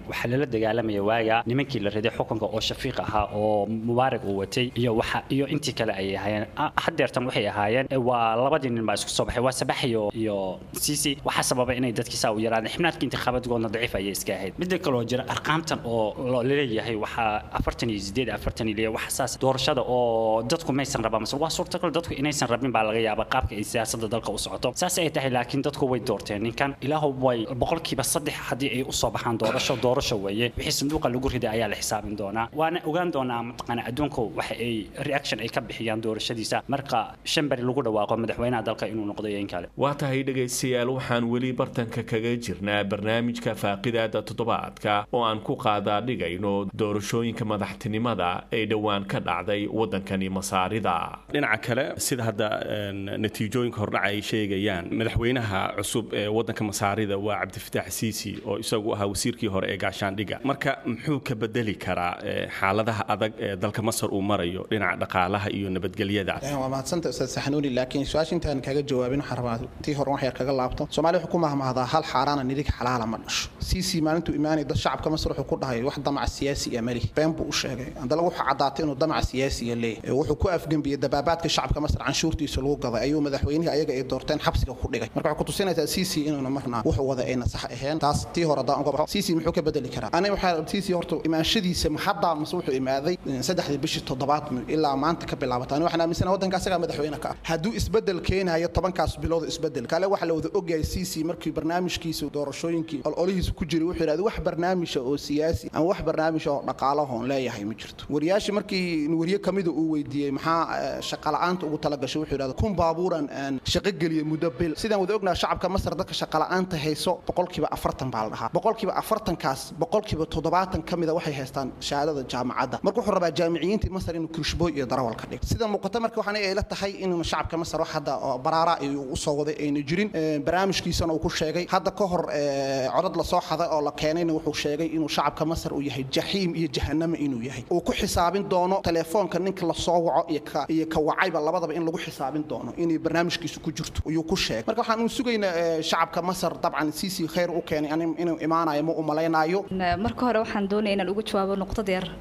waxaa lala dagaalamaya waaga nimankii la riday xukunka oo shafiiq ahaa oo mubaarak uu watay iyo waxa iyo intii kale ayay ahaayeen hadeertan waxay ahaayeen waa labadii nin baa isku soo baxay waa sabax iyo iyo sisi waxaa sababa inay dadkii saa u yaraadeen xibnaadka intikhaabaadkoodna daciif ayay iska ahayd midda kaloo jira arqaamtan oo laleeyahay waxaa afartan iyo sideed afartan iyo waxa saas doorashada oo dadku maysan rabaa mase waa suurtagal dadku inaysan rabin baa laga yaabaa qaabka ay siyaasadda dalka u socoto saas ay tahay laakiin dadku way doorteen ninkan ilaahu way boqolkiiba saddex haddii ay usoo baxaan doorasho doorasho weeye wixii sanduuqa lagu riday ayaa la xisaabin doonaa waana ogaan doonaa mataqaana adduunku waxa ay reaction ay ka bixiyaan doorashadiisa marka shan beri lagu dhawaaqo madaxweynaha dalka inuu noqdo iyo in kale waa tahay dhegaystayaal waxaan weli bartanka kaga jirnaa barnaamijka faaqidaada toddobaadka oo aan ku qaadaa dhigayno doorashooyinka madaxtinimada ee dhowaan ka dhacday waddankani masaarida dhinaca kale sida hadda natiijooyinka hordhaca ay sheegayaan madaxweynaha cusub ee waddanka masaarida waa cabdifataax siisi oo isagu ahaa wasiirkii hore ee gaashaandhiga marka muxuu ka bedeli karaa xaaladaha adag ee dalka masar uu marayo dhinaca dhaqaalaha iyo nabadgelyada waa mahadsanta ustaad saxanuuni laakiin su-aasha intaan kaga jawaabin waxaan rabaa tii hore wax yar kaga laabto soomaaliya wuxuu ku mahmahdaa hal xaaraana nidig xalaala ma dhasho siisi maalintuu imaanay dad shacabka masar wuxuu ku dhahay wax damac siyaasi iyo mali been buu u sheegay haddana wuxuu caddaatay inuu damac siyaasiya leeyahay wuxuu ku afgembiyey dabaabaadka shacabka masar canshuurtiisa lagu gaday ayuu madaxweynihii ayaga ay doorteen xabsiga ku dhigay marka waxay ku tusinaysaa siisi inuuna marna wuxuu wada ayna sax ahayn taas tii hore haddaan uga baxo siisi muxuu ka bedeli karaa aniga waxaa siisi horta imaanshadiisa hadda mase wuxuu imaaday saddexdii bishii toddobaad ilaa maanta ka bilaabata ani waxaan aaminsana waddanka asagaa madaxweyne ka ah hadduu isbedel keenayo tobankaas bilooda isbedel kale waxaa la wada ogyahay siisi markii barnaamijkiisa doorashooyinkii ololihiisa ku jiray wuxuu yidhahda wax barnaamija oo siyaasi ama wax barnaamija oo dhaqaalahoon leeyahay ma jirto wariyaashii markii wariye kamida uu weydiiyey maxaa shaqala'aanta ugu talagashay wuxuu yidhahda kun baabuuran aan shaqo geliyey muddo bil sidaan wada ognaha shacabka masar dadka shaqala'aanta hayso boqolkiiba afartan baa la dhahaa boqolkiiba afartankaas boqolkiiba toddobaatan ka mida waxay haystaan shahaadada jaamacadda marka wuxuu rabaa jaamiciyiintii masar inuu kirishbooy iyo darawal ka dhigo sida muuqata marka waxaan ay la tahay inuu shacabka masar wax hadda oo baraara ayuu u soo waday ayna jirin barnaamijkiisana uu ku sheegay hadda ka hor codad la soo xaday oo la keenayna wuxuu sheegay inuu shacabka masar uu yahay jaxiim iyo jahanama inuu yahay uu ku xisaabin doono telefoonka ninka la soo waco iyo ka iyo ka wacayba labadaba in lagu xisaabin doono inay barnaamijkiisu ku jirto ayuu ku sheegay marka waxaan u sugaynaa shacabka masar dabcan siisi khayr u keenay inuu imaanayo ma u malaynaayo marka hore waxaan doonaya inaan uga jawaabo nuqdad yar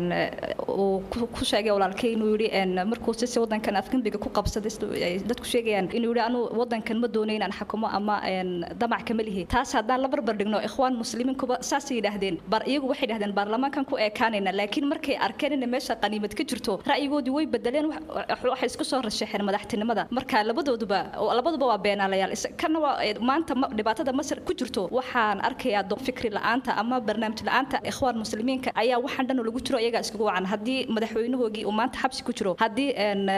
uu ku sheegay walaalkay inuu yidhi markuu sisi wadankan afgembiga ku qabsaday dadku sheegayaan inuu yidhi anu wadankan ma doonay inaan xakumo ama damac kama lihi taas haddaan la barbar dhigno ikhwaan muslimiinkuba saasay yidhaahdeen bar iyagu waxay yidhahdeen baarlamaankan ku eekaanayna laakiin markay arkeen in meesha qaniimad ka jirto ra'yigoodii way bedeleen waxay isku soo rashaxeen madaxtinimada marka labadooduba labaduba waa beenaalayaal kana waa maanta dhibaatada masar ku jirto waxaan arkayaa fikri la'aanta ama barnaamij la'aanta ikhwaan muslimiinka ayaa waxaan dhan lagu jiro iyagaa iskugu wacan haddii madaxweynahoogii uu maanta xabsi ku jiro haddii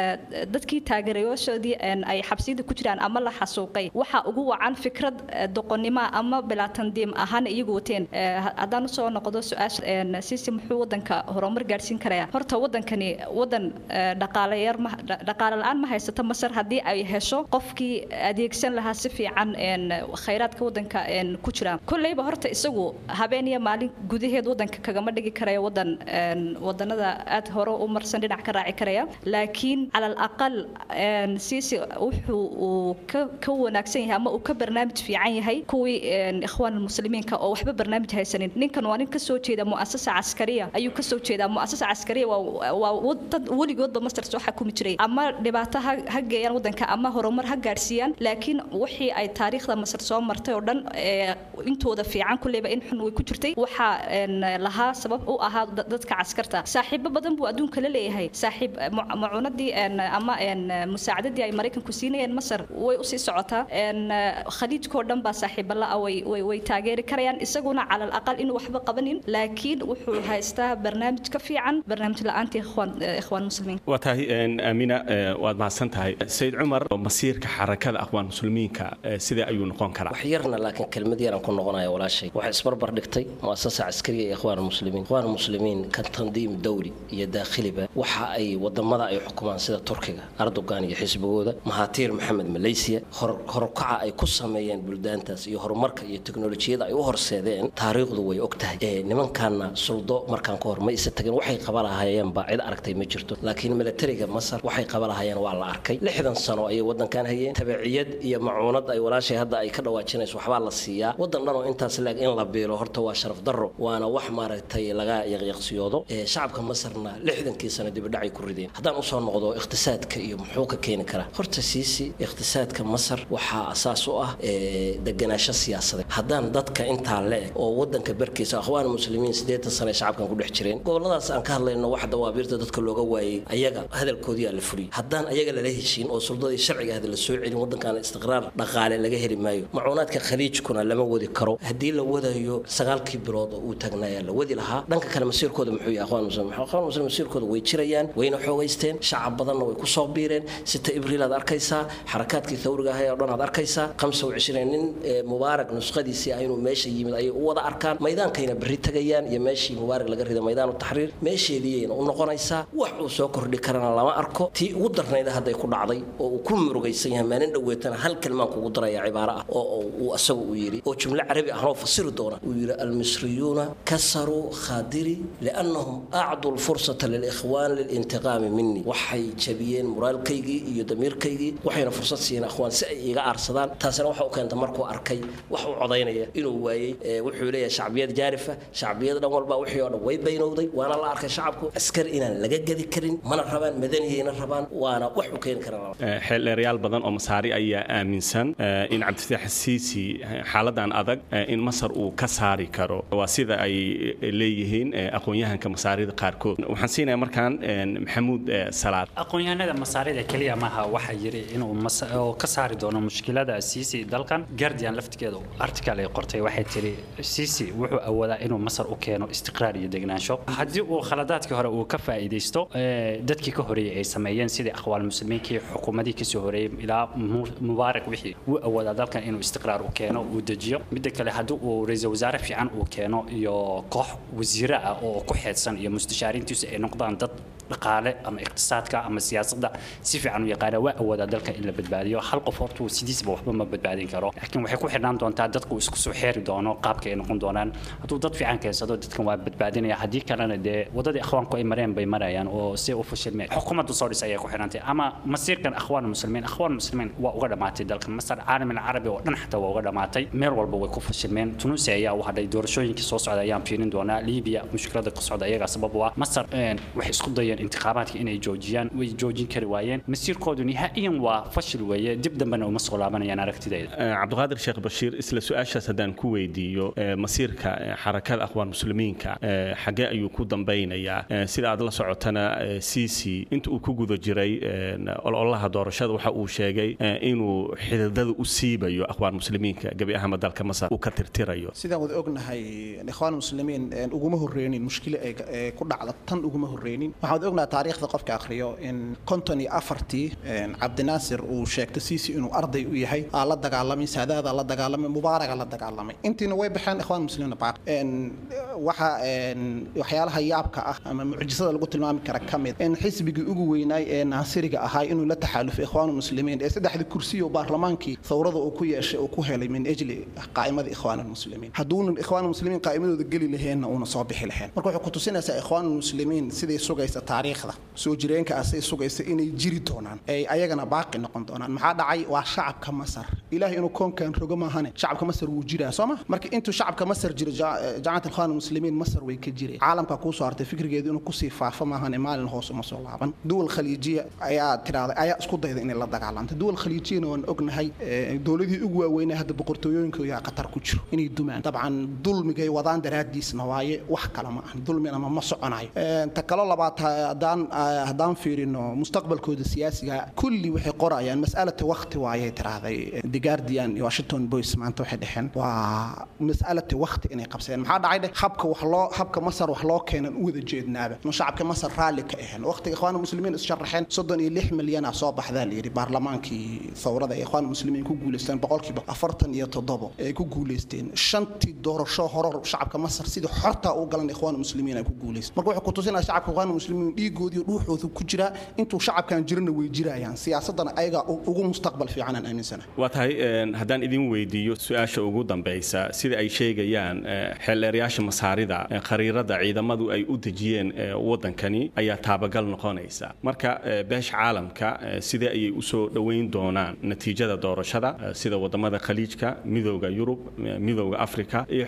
dadkii taageerayaashoodii ay xabsiyada ku jiraan ama la xasuuqay waxaa ugu wacan fikrad doqonnimo ama bilaatandiim ahaan iyagu wateen haddaan usoo noqdo su-aasha sisi muxuu wadanka horumar gaadhsiin karayaa horta wadankani wadan dhaqaalayar dhaqaale la-aan ma haysato masar haddii ay hesho qofkii adeegsan lahaa si fiican khayraadka wadanka ku jira kolleyba horta isagu habeen iyo maalin gudaheed wadanka kagama dhigi karaya wadan wadanada aad hore u marsan dhinac ka raaci karaya laakiin cala alaqal siisi wuxuu uu ka wanaagsan yahay ama uu ka barnaamij fiican yahay kuwii ikhwaan muslimiinka oo waxba barnaamij haysanin ninkan waa nin kasoo jeeda muasasa caskariya ayuu kasoo jeedaa muasasa caskariya waa dad weligoodba masar soo xakumi jiray ama dhibaato ha geeyaan wadanka ama horumar ha gaadhsiiyaan laakiin wixii ay taariikhda masar soo martay oo dhan intooda fiican kulleyba in xun way ku jirtay waxaa lahaa sabab u ahaa dadka caskarta saaxiibo badan buu adduunka la leeyahay saaxiib macuunadii ama musaacadadii ay maraykanku siinayeen masar way usii socotaa khaliijkoo dhan baa saaxiibo la-a way taageeri karayaan isaguna cala alaqal inuu waxba qabanin laakiin wuxuu haystaa barnaamij ka fiican barnaamij la-aantii ikhwaan muslimiin waa tahay aamina waad mahadsan tahay sayid cumar masiirka xarakada aqwaan muslimiinka sidee ayuu noqon karaa wax yarna laakiin kelmad yaran ku noqonaya walaashay waxay isbarbar dhigtay muasasa caskariya ee ikhwaan muslimiin ikhwaan muslimiin ka tandiim dawli iyo daakhiliba waxa ay wadamada ay xukumaan sida turkiga erdogan iyo xisbigooda mahatiir maxamed malaysiya horukaca ay ku sameeyeen buldaantaas iyo horumarka iyo teknolojiyada ay u horseedeen taariikhdu way og tahay nimankaana suldo markaan ka hor ma isa tagin waxay qaba lahaayeenba cid aragtay ma jirto laakiin milatariga masar waxay qaba lahaayeen waa la arkay lixdan sano ayay wadankan hayeen tabiciyad iyo macuunad ay walaashay hadda ay ka dhawaajinayso waxbaa la siiyaa wadan dhan oo intaas laag in la biilo horta waa sharaf darro waana wax maaragtay laga yaqyaqsiyoodo shacabka masarna lixdankii sano dibadhacay ku rideen haddaan usoo noqdo iqtisaadka iyo muxuu ka keeni karaa horta siisi iqtisaadka masar waxaa asaas u ah deganaasho siyaasadeed haddaan dadka intaa le-eg oo wadanka barkiisa akhwaan muslimiin siddeetan sano ay shacabkan ku dhex jireen goboladaas aan ka hadlayno wax dawaabiirta dadka looga waayey ayaga hadalkoodii aa la fuliyey haddaan ayaga lala heshiin oo suldadii sharciga ahda la soo celin wadankan istiqraar dhaqaale laga heli maayo macuunaadka khaliijkuna lama wadi karo haddii la wadayo sagaalkii bilood oo uu taagnayaa la wadi lahaa dhanka kale masiirkooda muxuu yahay akhwaan muslim akhwaan muslim masiirkooda way jirayaan wayna xoogaysteen shacab badanna way ku soo biireen sita ibriil aad arkaysaa xarakaadkii thawriga ahay oo dhan aad arkaysaa khamsa wa cishriin nin mubaarak nuskhadiisii ah inuu meesha yimid ayay u wada arkaan maydaankayna berri tagayaan iyo meeshii mubaarak laga riday maydaan taxriir meesheediiyayna u noqonaysaa wax uu soo kordhi karana lama arko tii ugu darnayda hadday ku dhacday oo uu ku murugaysan yahay maalin dhoweetana hal kelmaan kugu daraya cibaaro ah oo uu asagu uu yidhi oo jumlo carabi ahnoo fasiri doona uu yidhi almisriyuuna kasaruu khaadiri liannahum acduu lfursata lilikhwaan lilintiqaami minii waxay jabiyeen muraalkaygii iyo damiirkaygii waxayna fursad siiyeen akhwaan si ay iga aarsadaan taasina waxa u keenta markuu arkay wax u codaynaya inuu waayey wuxuu leeyahay shacbiyad jaarifa shacbiyad dhan walba wixii oo dhan way baynowday waana la arkay shacabku askari inaan laga gedi karin mana rabaan madaniyayna rabaan waana wax u keeni karaan xeeldheerayaal badan oo masaari ayaa aaminsan in cabdifitaax siisi xaaladan adag in masar uu ka saari karo waa sida ay leeyihiin aqoon-yahanka masaarida qaarkood waxaan siinaya markaan maxamuud salaad aqoon-yahanada masaarida keliya maaha waxaa yiri inuu oo ka saari doono mushkilada siisi dalkan guardian laftigeedu article ay qortay waxay tiri siisi wuxuu awoodaa inuu masar u keeno istiqraar iyo degnaansho haddii uu khaladaadkii hore uu ka faa'iidaysto dadkii ka horeeyey ay sameeyeen sidii aqwaal muslimiinkii xukuumadii kasoo horeeyey ilaa mubaarak wixii wuu awoodaa dalkan inuu istiqraar u keeno uu dejiyo midda kale haddii uu ra-iisul wasaare fiican uu keeno iyo koox wasiire ah oo ku xeedsan iyo mustashaariintiisu ay noqdaan dad dhaqaale ama iqtisaadka ama siyaasadda si fiican u yaqaana waa awoodaa dalka in la badbaadiyo hal qof hortuu sidiisba waxba ma badbaadin karo laakiin waxay ku xidhnaan doontaa dadku isku soo xeeri doono qaabka ay noqon doonaan hadduu dad fiican keensado dadkan waa badbaadinaya haddii kalena dee wadadii akhwaanku ay mareen bay marayaan oo si u fashilmeen xukuumaddu soo dhis ayay ku xidhantay ama masiirkan akhwaan muslimiin akhwaan muslimiin waa uga dhammaatay dalka masar caalamil carabi oo dhan xataa waa uga dhammaatay meel walba way ku fashilmeen tunuusia ayaa u hadhay doorashooyinkii soo socda ayaan fiirin doonaa liibiya mushkilada ka socda iyagaa sabab u ah masar waxay isku dayeen intiqaabaadka inay joojiyaan way joojin kari waayeen masiirkoodu nihaa'iyan waa fashil weeye dib dambena uma soo laabanayaan aragtidayda cabdiqaadir sheekh bashiir isla su-aashaas haddaan ku weydiiyo masiirka xarakada akhwaan muslimiinka xaggee ayuu ku dambeynayaa sida aad la socotana cici inta uu ku guda jiray ololaha doorashada waxa uu sheegay inuu xididada u siibayo akhwaan muslimiinka gebi ahaanba dalka masar uu ka tirtirayo sidaan wada ognahay ikhwaan muslimiin uguma horreynin mushkilo ee ku dhacda tan uguma horreynin waxaan wada ognahay taariikhda qofka akhriyo in konton iyo afartii cabdinaasir uu sheegto siisi inuu arday u yahay aa la dagaalamay saadaada la dagaalamay mubaaraga la dagaalamay intiina way baxeen ikhwaan muslimiin baaq waxa waxyaalaha yaabka ah ama mucjisada lagu tilmaami kara ka mid in xisbigii ugu weynaay ee naasiriga ahaa inuu la taxaalufay ikhwaan muslimiin ee saddexdii kursi oo baarlamaankii thawrada uu ku yeeshay uu ku helay min ajli qaa'imada ikhwaan muslimiin hadduunan ikhwaan muslimiin qaa'imadooda geli laheenna uuna soo bixi laheen marka waxay ku tusinaysaa ikhwaan muslimiin siday sugaysa taariikhda soo jireenka ah siday sugaysa inay jiri doonaan ay ayagana baaqi noqon doonaan maxaa dhacay waa shacabka masar ilaahay inuu koonkan rogo maahane shacabka masar wuu jiraa soo ma marka intuu shacabka masar jiro jamacat ikhwaan muslimiin masar way ka jiray caalamka kuu soo hartay fikrigeedu inuu kusii faafo maahane maalin hoos uma soo laaban duwal khaliijiya ayaa tiraahday ayaa isku dayda inay la dagaalamto duwal khaliijiyana waan ognahay dowladihii ugu waaweynaa hadda boqortooyooyinka yaa qatar ku jiro inay dumaan dabcan dulmigay wadaan daraadiisna waaye wax kale ma ahan dulmina ma soconayo ta kalo labaad haddaan haddaan fiirino mustaqbalkooda siyaasiga kulli waxay qorayaan mas'alata waqti waayay tiraahday the guardian iyo washington boys maanta waxay dhexeen waa mas'alata waqti inay qabsadeen maxaa dhacay dheh habka wax loo habka masar wax loo keenan u wada jeednaaba no shacabka masar raalli ka ahayn waqtiga ikhwaan muslimiin issharaxeen soddon iyo lix milyan ah soo baxdaa la yidhi baarlamaankii thawrada ee ikhwaan muslimiin ku guulaysteen boqolkiiba afartan iyo toddobo ay ku guulaysteen shantii doorasho horor shacabka masar sidii xorta u galan ikhwaan muslimiin ay ku guulaysteen marka waxay ku tusinaya shacabka ikhwaan muslimiin dhiigoodii dhuuxoodu ku jiraa intuu shacabkan jirana way jirayaan siyaasadana ayagaa ugu mustaqbal fiican aan aaminsana waa tahay haddaan idin weydiiyo su-aasha ugu dambaysa sida ay sheegayaan xeeldheerayaasha masaarida khariirada ciidamadu ay u dejiyeen waddankani ayaa taabagal noqonaysa marka beesha caalamka sidee ayay usoo dhoweyn doonaan natiijada doorashada sida wadamada khaliijka midooda yurub midooda africa iyo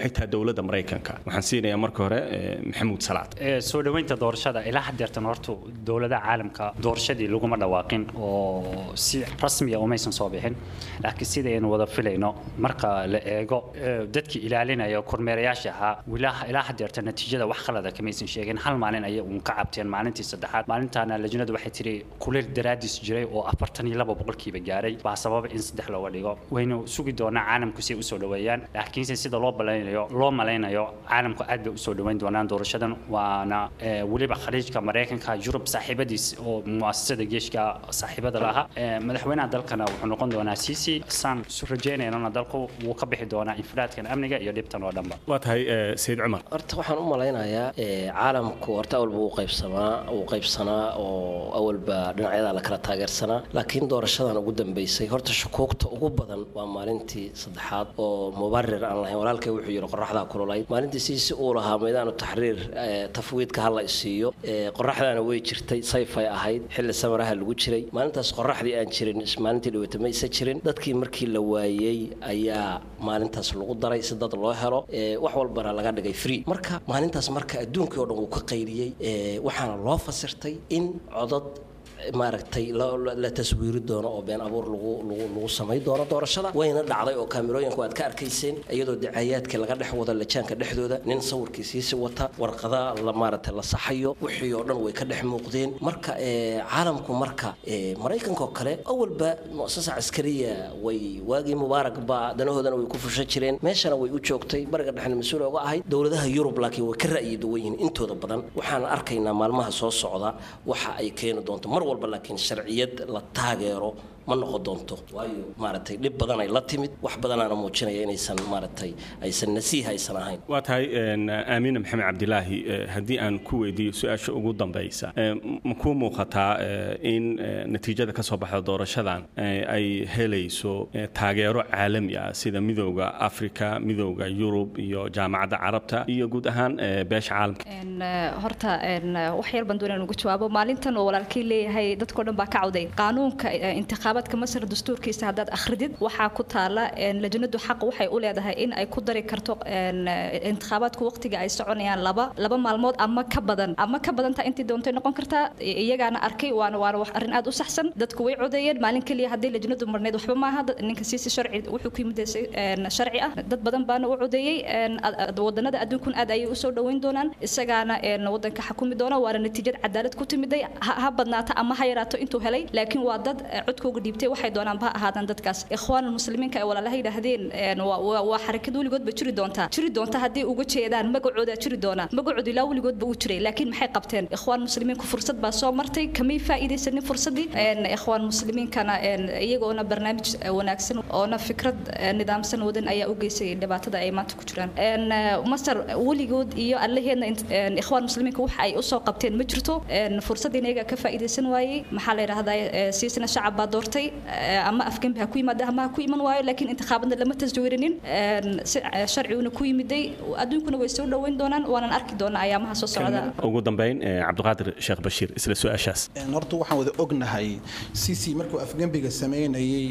maxay tahay dowladda maraykanka waxaan siinayaa marka hore maxamuud salaad soo dhoweynta doorashada ilaa hadeertan horta dowladaha caalamka doorashadii laguma dhawaaqin oo si rasmiya umaysan soo bixin laakiin sidaynu wada filayno marka la eego dadkii ilaalinaya kormeerayaasha ahaa ilaa hadeerta natiijada wax khalada kamaysan sheegin hal maalin ayay uun ka cabteen maalintii saddexaad maalintaana lajnadu waxay tiri kuleel daraadiis jiray oo afartan iyo laba boqolkiiba gaaray baa sababa in saddex looga dhigo waynu sugi doonaa caalamku si ay usoo dhoweeyaan laakiinse sida loo balaynayo loo malaynayo caalamku aad bay usoo dhoweyn doonaan doorashadan waana weliba khaliijka maraykanka yurub saaxiibadiis oo muasasada geeshka saaxiibada lahaa madaxweynaha dalkana wuxuu noqon doonaa sisi saan isu rajaynaynana dalku wuu ka bixi doonaa infiraadkan amniga iyo dhibtan oo dhanba waa tahay sayid cumar horta waxaan u malaynayaa caalamku horta awalba uu qaybsamaa uu qaybsanaa oo awalba dhinacyada la kala taageersanaa laakiin doorashadan ugu dambeysay horta shukuugta ugu badan waa maalintii saddexaad oo mubarir aan lahayn walaalkay wuxuu yidhi qoraxdaa kululayd maalintii siisi uu lahaa maydaanu taxriir tafwiidka hala isiiyo qoraxdaana way jirtay sayfay ahayd xilli samaraha lagu jiray maalintaas qoraxdii aan jirin maalintii dhaweyta maysa jirin dadkii markii la waayey ayaa maalintaas lagu daray si dad loo helo wax walbana laga dhigay free marka maalintaas marka adduunkii oo dhan wuu ka qayliyey waxaana loo fasirtay in codad maaragtay la taswiiri doono oo been abuur lagu samay doono doorashada wayna dhacday oo kaamirooyinku aad ka arkayseen iyadoo dacayaadka laga dhex wado lajaanka dhexdooda nin sawirkiisiisi wata warqada maaragtay la saxayo wixii oo dhan way ka dhex muuqdeen marka caalamku marka maraykanka oo kale awalba muasasa caskariya way waagii mubaarak ba danahoodana way ku fushan jireen meeshana way u joogtay bariga dhexna mas-uul oga ahayd dowladaha yurub laakiin way ka ra'yi duwan yihiin intooda badan waxaan arkaynaa maalmaha soo socda waxa ay keeni doonto mar walba laakiin sharciyad la taageero ma noqon doonto waayo maaragtay dhib badan ay la timid wax badanaana muujinaya inaysan maaragtay aysan nasiih aysan ahayn waa tahay aamiina maxamed cabdilaahi haddii aan ku weydiiyo su-aasha ugu dambaysa ma kuu muuqataa in natiijada ka soo baxda doorashadan ay helayso taageero caalami ah sida midowda africa midowda yurub iyo jaamacadda carabta iyo guud ahaan beesha caalamka horta wax yar baan doonaan ugu jawaabo maalintan oo walaalkii leeyahay dadkao dhan baa ka cawday qaanuunka intiqaabadka masar dastuurkiisa haddaad akhridid waxaa ku taala lajnadu xaq waxay u leedahay in ay ku dari karto intiqaabaadku waqtiga ay soconayaan laba laba maalmood ama ka badan ama ka badantaa intii doontay noqon kartaa iyagaana arkay waana waana wax arrin aad u saxsan dadku way codeeyeen maalin keliya haddii lajnadu marneyd waxba maaha ninka siisi sharci wuxuu ku yimid sharci ah dad badan baana u codeeyey wadanada adduunkun aad ayay usoo dhoweyn doonaan isagaana wadanka xakumi doona waana natiijad cadaalad ku timiday ha badnaata ama ha yaraato intuu helay laakiin waa dad codkooga dhiibtay waxay doonaan ba ahaadaan dadkaas ikhwaan muslimiinka ay walaalaha yidhaahdeen waa xarakad weligoodba jiri doontaa jiri doonta haddii uga jeedaan magacooda jiri doona magacooda ilaa weligoodba uu jiray laakiin maxay qabteen ikhwaan muslimiinku fursad baa soo martay kamay faa'iidaysanin fursadii ikhwaan muslimiinkana iyagoona barnaamij wanaagsan oona fikrad nidaamsan wadan ayaa u geysay dhibaatada ay maanta ku jiraan masar weligood iyo allaheedna ikhwaan muslimiinka waxa ay usoo qabteen ma jirto fursaddiina iyaga ka faa'iidaysan waayey maxaa la yidhahdaa siisna shacab baa doortay ama afgembi ha ku yimaada ama ha ku iman waayo laakiin intikhaabaadna lama taswiirinin sharciguna ku yimiday adduunkuna way soo dhoweyn doonaan waanan arki doonaa ayaamaha soo socda ugu dambeyn cabdiqaadir sheekh bashiir isla su-aashaas horta waxaan wada ognahay sisi markuu afgembiga sameynayey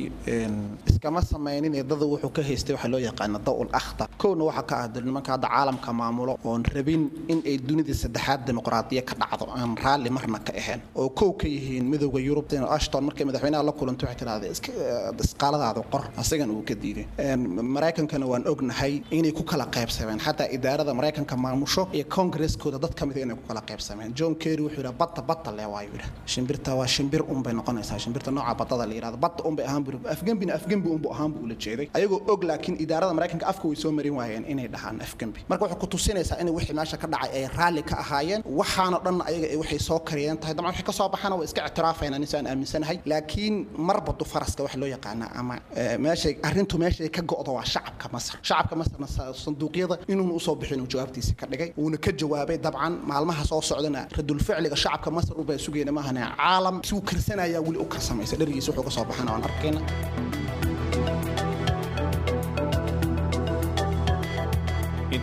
iskama samaynin dada wuxuu ka haystay waxaa loo yaqaana dawl akhtar kowna waxaa ka ah nimanka hadda caalamka maamulo oon rabin in ay dunida saddexaad dimuqraadiya ka dhacdo aan raalli marna ka ahayn oo kow ka yihiin midowda yurub ashton markay madaxweynaha la kulanto waxay tidhahday isqaaladaada qor asagan uu ka diiday maraykankana waan ognahay inay ku kala qaybsameen xataa idaarada maraykanka maamusho iyo kongareskooda dad ka mid inay ku kala qaybsameen john kerry wuxuu yidhaha badda badda le waayu yidhaha shimbirta waa shimbir unbay noqonaysaa shimbirta nooca baddada la yidhahdo badda unbay ahaan buu afgembina afgembi unbu ahaan buu ula jeeday ayagoo og laakiin idaarada maraykanka afka way soo marin waayeen inay dhahaan afgembi marka waxay ku tusinaysaa in wixii meesha ka dhacay ay raalli ka ahaayeen waxaana dhan ayaga waxay soo kariyeen tahay dabcan wixii ka soo baxana waa iska ictiraafayna nisaan aaminsanahay laakiin marba du faraska wax loo yaqaana ama meeshay arrintu meeshay ka go'do waa shacabka masar shacabka masarna sanduuqyada inuuna usoo bixin uu jawaabtiisa ka dhigay uuna ka jawaabay dabcan maalmaha soo socdana radulficliga shacabka masar ubaa sugayna maahane caalam siuu karsanayaa weli u karsamaysa dherigiisa wuxuu ka soo baxana waan arkayna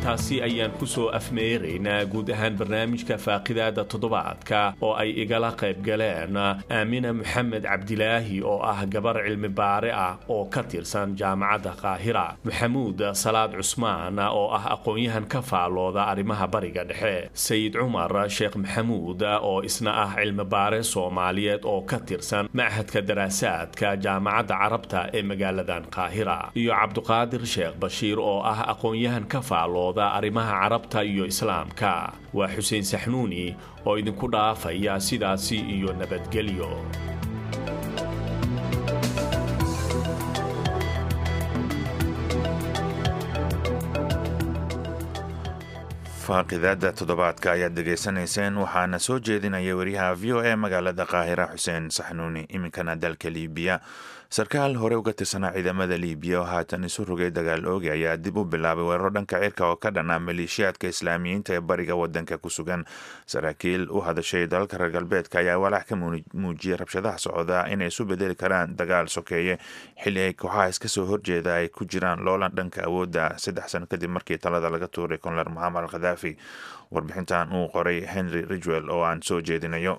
intaasi ayaan ku soo afmeeraynaa guud ahaan barnaamijka faaqidaada toddobaadka oo ay igala qayb galeen aamina maxamed cabdilaahi oo ah gabar cilmi baare ah oo ka tirsan jaamacadda qaahira maxamuud salaad cusmaan oo ah aqoon-yahan ka faalooda arrimaha bariga dhexe sayid cumar sheekh maxamuud oo isna ah cilmi baare soomaaliyeed oo ka tirsan machadka daraasaadka jaamacadda carabta ee magaaladan qaahira iyo cabduqaadir sheekh bashiir oo ah aqoon-yahan ka faalooda arrimaha carabta iyo islaamka waa xuseen saxnuuni oo idinku dhaafaya sidaasi iyo nabadgelyo faaqidaada toddobaadka ayaad dhegaysanayseen waxaana soo jeedinaya wariyaha v o e magaalada qaahira xuseen saxnuuni iminkana dalka liibiya sarkaal hore uga tirsanaa ciidamada liibiya oo haatan isu rogay dagaal oogi ayaa dib u bilaabay weeraro dhanka cirka oo ka dhanaa maleeshiyaadka islaamiyiinta ee bariga wadanka ku sugan saraakiil u hadashay dalalka reer galbeedka ayaa walaac ka muujiyay rabshadaha socda inay isu bedeli karaan dagaal sokeeye xilli ay kooxaha iska soo horjeeda ay ku jiraan loolan dhanka awoodda saddex sano kadib markii talada laga tuuray konlar moxamed al khadaafi warbixintan uu qoray henry ridgwell oo aan soo jeedinayo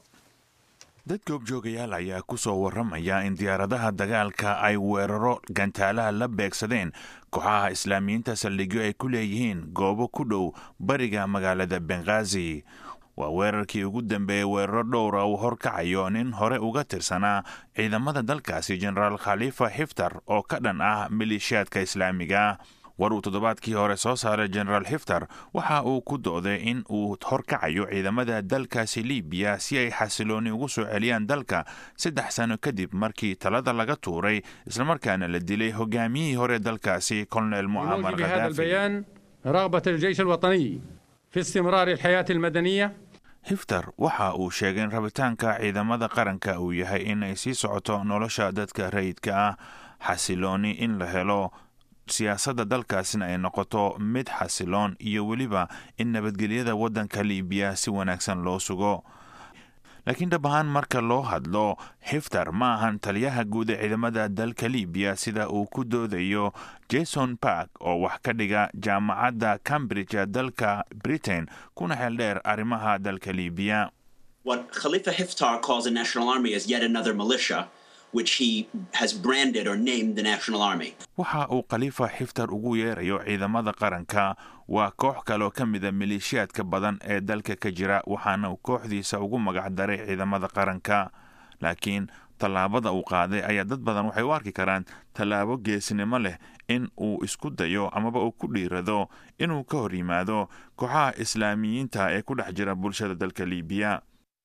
dad goobjoogayaal ayaa ku soo warramaya in diyaaradaha dagaalka ay weeraro gantaalaha la beegsadeen kooxaha islaamiyiinta saldhigyo ay ku leeyihiin goobo ku dhow bariga magaalada benghazi waa weerarkii ugu dambeeyey weeraro dhowra uu horkacayo nin hore uga tirsanaa ciidamada dalkaasi jenaraal khalifa xiftar oo ka dhan ah maleeshiyaadka islaamiga war uu toddobaadkii hore soo saaray jenaraal xiftar waxa uu ku dooday in uu horkacayo ciidamada dalkaasi libiya si ay xasilooni ugu soo celiyaan dalka saddex sano kadib markii talada laga tuuray islamarkaana la dilay hogaamiyihii hore dalkaasi kolonel mucamar khadaafi رغبة الجيش الوطني في استمرار الحياة المدنية hiftar waxa uu sheegay in rabitaanka ciidamada qaranka uu yahay in ay sii socoto nolosha dadka rayidka ah xasilooni in la helo siyaasadda dalkaasina ay noqoto mid xasiloon iyo weliba in nabadgelyada waddanka liibiya si wanaagsan loo sugo laakiin dhab ahaan marka loo hadlo xiftar ma ahan taliyaha guud ee ciidamada dalka liibiya sida uu ku doodayo jason park oo wax ka dhiga jaamacadda cambridge ee dalka britain kuna xeeldheer arrimaha dalka liibiya What Khalifa Hiftar calls a national army is yet another militia, which he has branded or named the National Army. waxa uu khaliifa xiftar ugu yeerayo ciidamada qaranka waa koox kaleoo ka mida maleeshiyaadka badan ee dalka ka jira waxaana uu kooxdiisa ugu magac daray ciidamada qaranka laakiin tallaabada uu qaaday ayaa dad badan waxay u arki karaan tallaabo geesnimo leh in uu isku dayo amaba uu ku dhiirado inuu ka hor yimaado kooxaha islaamiyiinta ee ku dhex jira bulshada dalka liibiya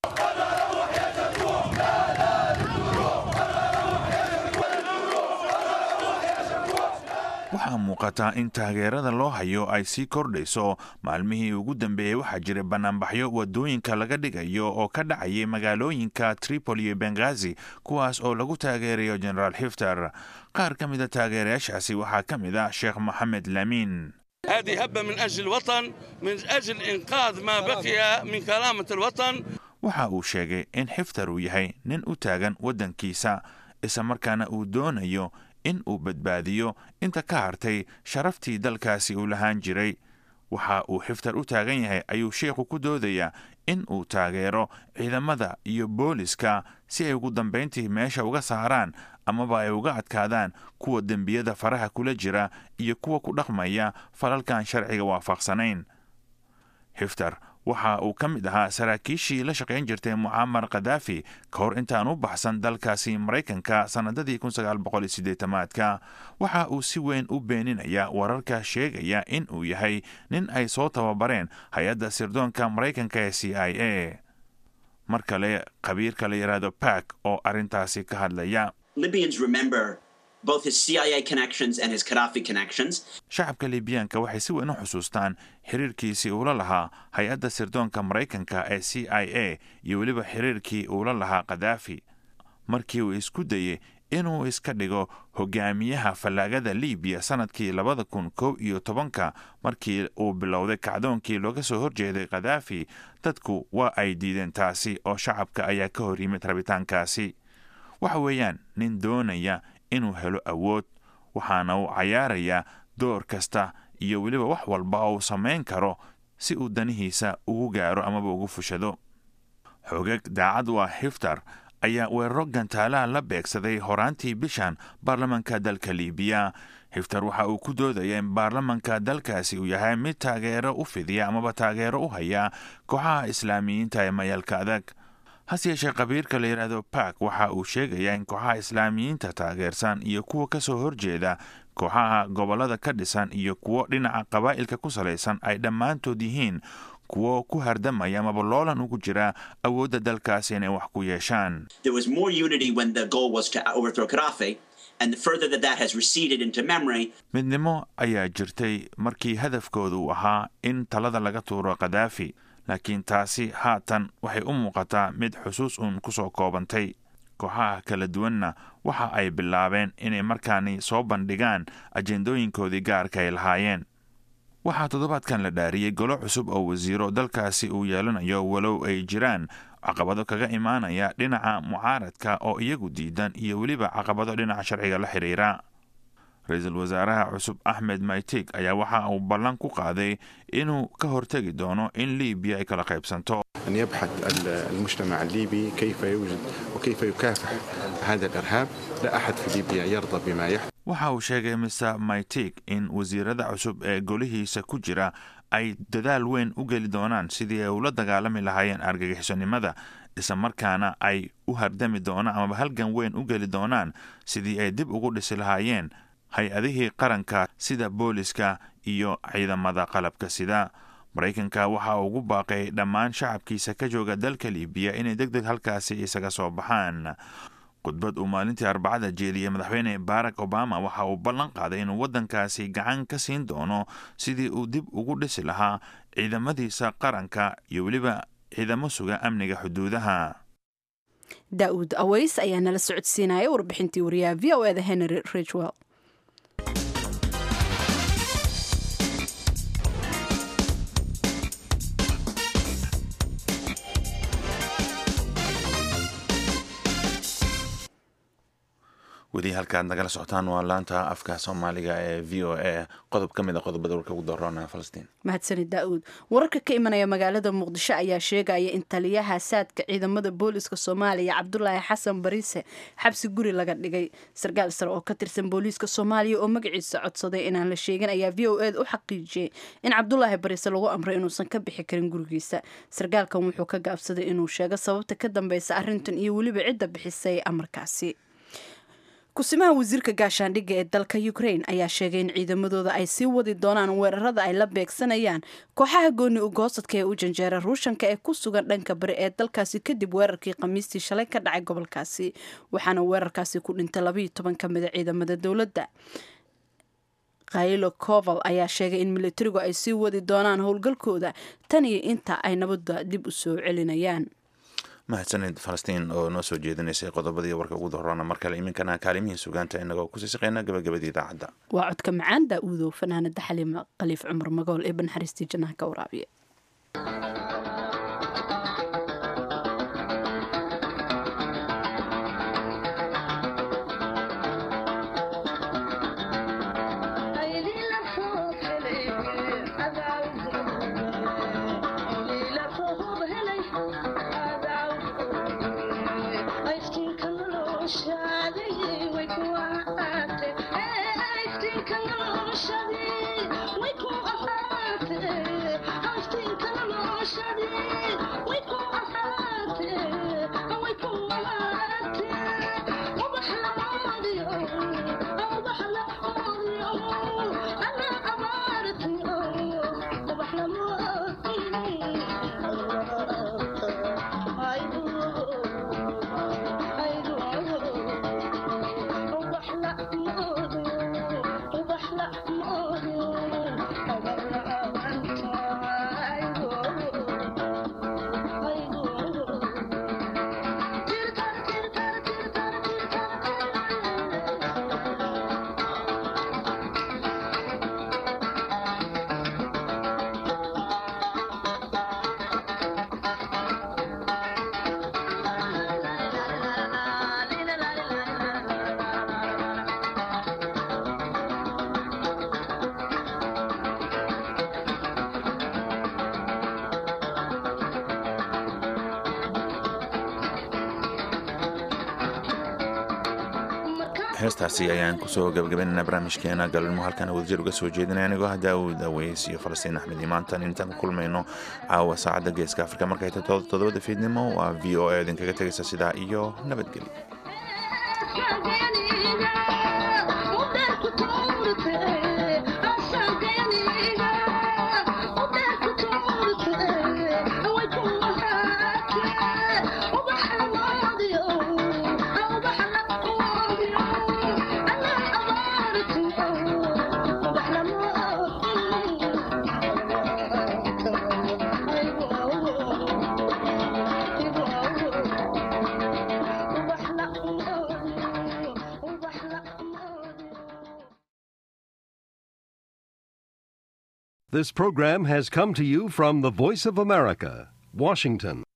waxaa muuqata in taageerada loo hayo ay sii kordhayso maalmihii ugu dambeeyey waxaa jiray banaanbaxyo wadooyinka laga dhigayo oo ka dhacayay magaalooyinka tripoli iyo benghazi kuwaas oo lagu taageerayo genaraal xiftar qaar ka mida taageerayaashaasi waxaa ka mid ah sheekh moxamed lamiin هذه هبة من أجل الوطن من أجل إنقاذ ما بقي من كرامة الوطن waxa uu sheegay in xiftar uu yahay nin u taagan waddankiisa isla markaana uu doonayo in uu badbaadiyo inta ka hartay sharaftii dalkaasi uu lahaan jiray waxa uu xiftar u taagan yahay ayuu sheikhu ku doodayaa in uu taageero ciidamada iyo booliska si ay ugu dambayntii meesha uga saaraan amaba ay uga adkaadaan kuwa dembiyada faraha kula jira iyo kuwa ku dhaqmaya falalkan sharciga waafaqsanayn xiftar waxa uu ka mid ahaa saraakiishii la shaqayn jirtay mucamar khadaafi ka hor intaan u baxsan dalkaasi maraykanka sannadadii aadka waxa uu si weyn u beeninaya wararka sheegaya in uu yahay nin ay soo tababareen hay-adda sirdoonka maraykanka ee c i a mar kale khabiirka la yidhaahdo bark oo arrintaasi ka hadlaya Libyans remember both his CIA connections and his Gaddafi connections. shacabka liibiyaanka waxay si weyn u xusuustaan xiriirkiisii uula lahaa hay-adda sirdoonka maraykanka ee c i a iyo weliba xiriirkii uula lahaa khadaafi markii uu isku dayey inuu iska dhigo hogaamiyaha fallaagada liibiya sannadkii labada kun kow iyo tobanka markii uu bilowday kacdoonkii looga soo horjeeday khadaafi dadku waa ay diideen taasi oo shacabka ayaa ka hor yimid rabitaankaasi waxa weeyaan nin doonaya inuu helo awood waxaana uu cayaarayaa door kasta iyo weliba wax walba uu samayn karo si uu danihiisa ugu gaaro amaba ugu fushado xoogag daacad u ah hiftar ayaa weeraro gantaalaha la beegsaday horaantii bishan baarlamanka dalka liibiya hiftar waxa uu ku doodaya in baarlamanka dalkaasi uu yahay mid taageero u fidiya amaba taageero u haya kooxaha islaamiyiinta ee mayalka adag hase yeeshee qabiirka la yidhaahdo bark waxa uu sheegayaa in kooxaha islaamiyiinta taageersan iyo kuwa ka soo horjeeda kooxaha gobollada ka dhisan iyo kuwo dhinaca qabaa'ilka ku salaysan ay dhammaantood yihiin kuwo ku hardamaya amaba loolan ugu jira awoodda dalkaasi inay wax ku yeeshaan There was more unity when the goal was to overthrow Gaddafi, and the further that that has receded into memory, midnimo ayaa jirtay markii hadafkooda uu ahaa in talada laga tuuro kadaafi laakiin taasi haatan waxay u muuqataa mid xusuus uun ku soo koobantay kooxaha kala duwanna waxa ay bilaabeen inay markaani soo bandhigaan ajendooyinkoodii gaarka ay lahaayeen waxaa toddobaadkan la dhaariyey golo cusub oo wasiiro dalkaasi uu yeelanayo walow ay jiraan caqabado kaga imaanaya dhinaca mucaaradka oo iyagu diidan iyo weliba caqabado dhinaca sharciga la xidhiira ra-iisul wasaaraha cusub axmed maytig ayaa waxa uu ballan ku qaaday inuu ka hortegi doono in liibiya ay kala qaybsanto أن يبحث المجتمع الليبي كيف يوجد وكيف يكافح هذا الإرهاب لا أحد في ليبيا يرضى بما يحدث waxa uu sheegay mr maytig in wasiirada cusub ee golihiisa ku jira ay dadaal weyn u geli doonaan sidii ay ula dagaalami lahaayeen argagixisonimada islamarkaana ay u hardami doonaan amaba halgan weyn u geli doonaan sidii ay dib ugu dhisi lahaayeen hay-adihii qaranka sida booliska iyo ciidamada qalabka sida maraykanka waxa uu ugu baaqay dhammaan shacabkiisa ka jooga dalka liibiya inay deg deg halkaasi isaga soo baxaan khudbad uu maalintii arbacada jeediyey madaxweyne barack obama waxa uu ballan qaaday inuu waddankaasi gacan ka siin doono sidii uu dib ugu dhisi lahaa ciidamadiisa qaranka iyo weliba ciidamo suga amniga xuduudaha daa'uud aways ayaa nala socodsiinaya warbixintii wariyaha v o eda henry ridgwell weli halkaad nagala socotaan waa laanta afka soomaaliga ee v o a qodob ka mid a qodobada warka ugu daroona falastiin mahadsani daa'uud wararka ka imanaya magaalada muqdisho ayaa sheegaya in taliyaha saadka ciidamada booliiska soomaaliya cabdulaahi xasan bariise xabsi guri laga dhigay sarkaal sare oo ka tirsan booliiska soomaaliya oo magaciisa codsaday inaan la sheegin ayaa v o ed u xaqiijiyey in cabdulaahi bariise lagu amray inuusan ka bixi karin gurigiisa sarkaalkan wuxuu ka gaabsaday inuu sheego sababta ka dambeysa arrintan iyo weliba cidda bixisay amarkaasi kusimaha wasiirka gaashaandhigga ee dalka ukraine ayaa sheegay in ciidamadooda ay sii wadi doonaan weerarada ay la beegsanayaan kooxaha gooni ugoosadka ee u janjeera ruushanka ee ku sugan dhanka bari ee dalkaasi kadib weerarkii khamiistii shalay ka dhacay gobolkaasi waxaana weerarkaasi ku dhintay labayo toban ka mida ciidamada dowladda khaylo koval ayaa sheegay in militarigu ay sii wadi doonaan howlgalkooda tan iyo inta ay nabadda dib u soo celinayaan mahadsanid falastiin oo noo soo jeedinaysay qodobadii warka ugu dahroona mar kale iminkana kaalimihii sugaanta inagoo kusii shaqeyna gabagabadii idaacadda waa codka macaan daa'uudow fanaanada xaliima khaliif cumar magool ee banxariistii jannaha ka waraabiya heestaasi ayaan kusoo gabagabaynaynaa barnaamijkeena galmo halkan wadajir uga soo jeedinaya anigoo ah daawud aweys iyo falastiin axmed imaantan intaan ku kulmayno caawa saacadda geeska afrika markay tahay toddobada fiidnimo waa v o a idinkaga tegaysa sidaa iyo nabadgelyo This program has come to you from the Voice of America, Washington.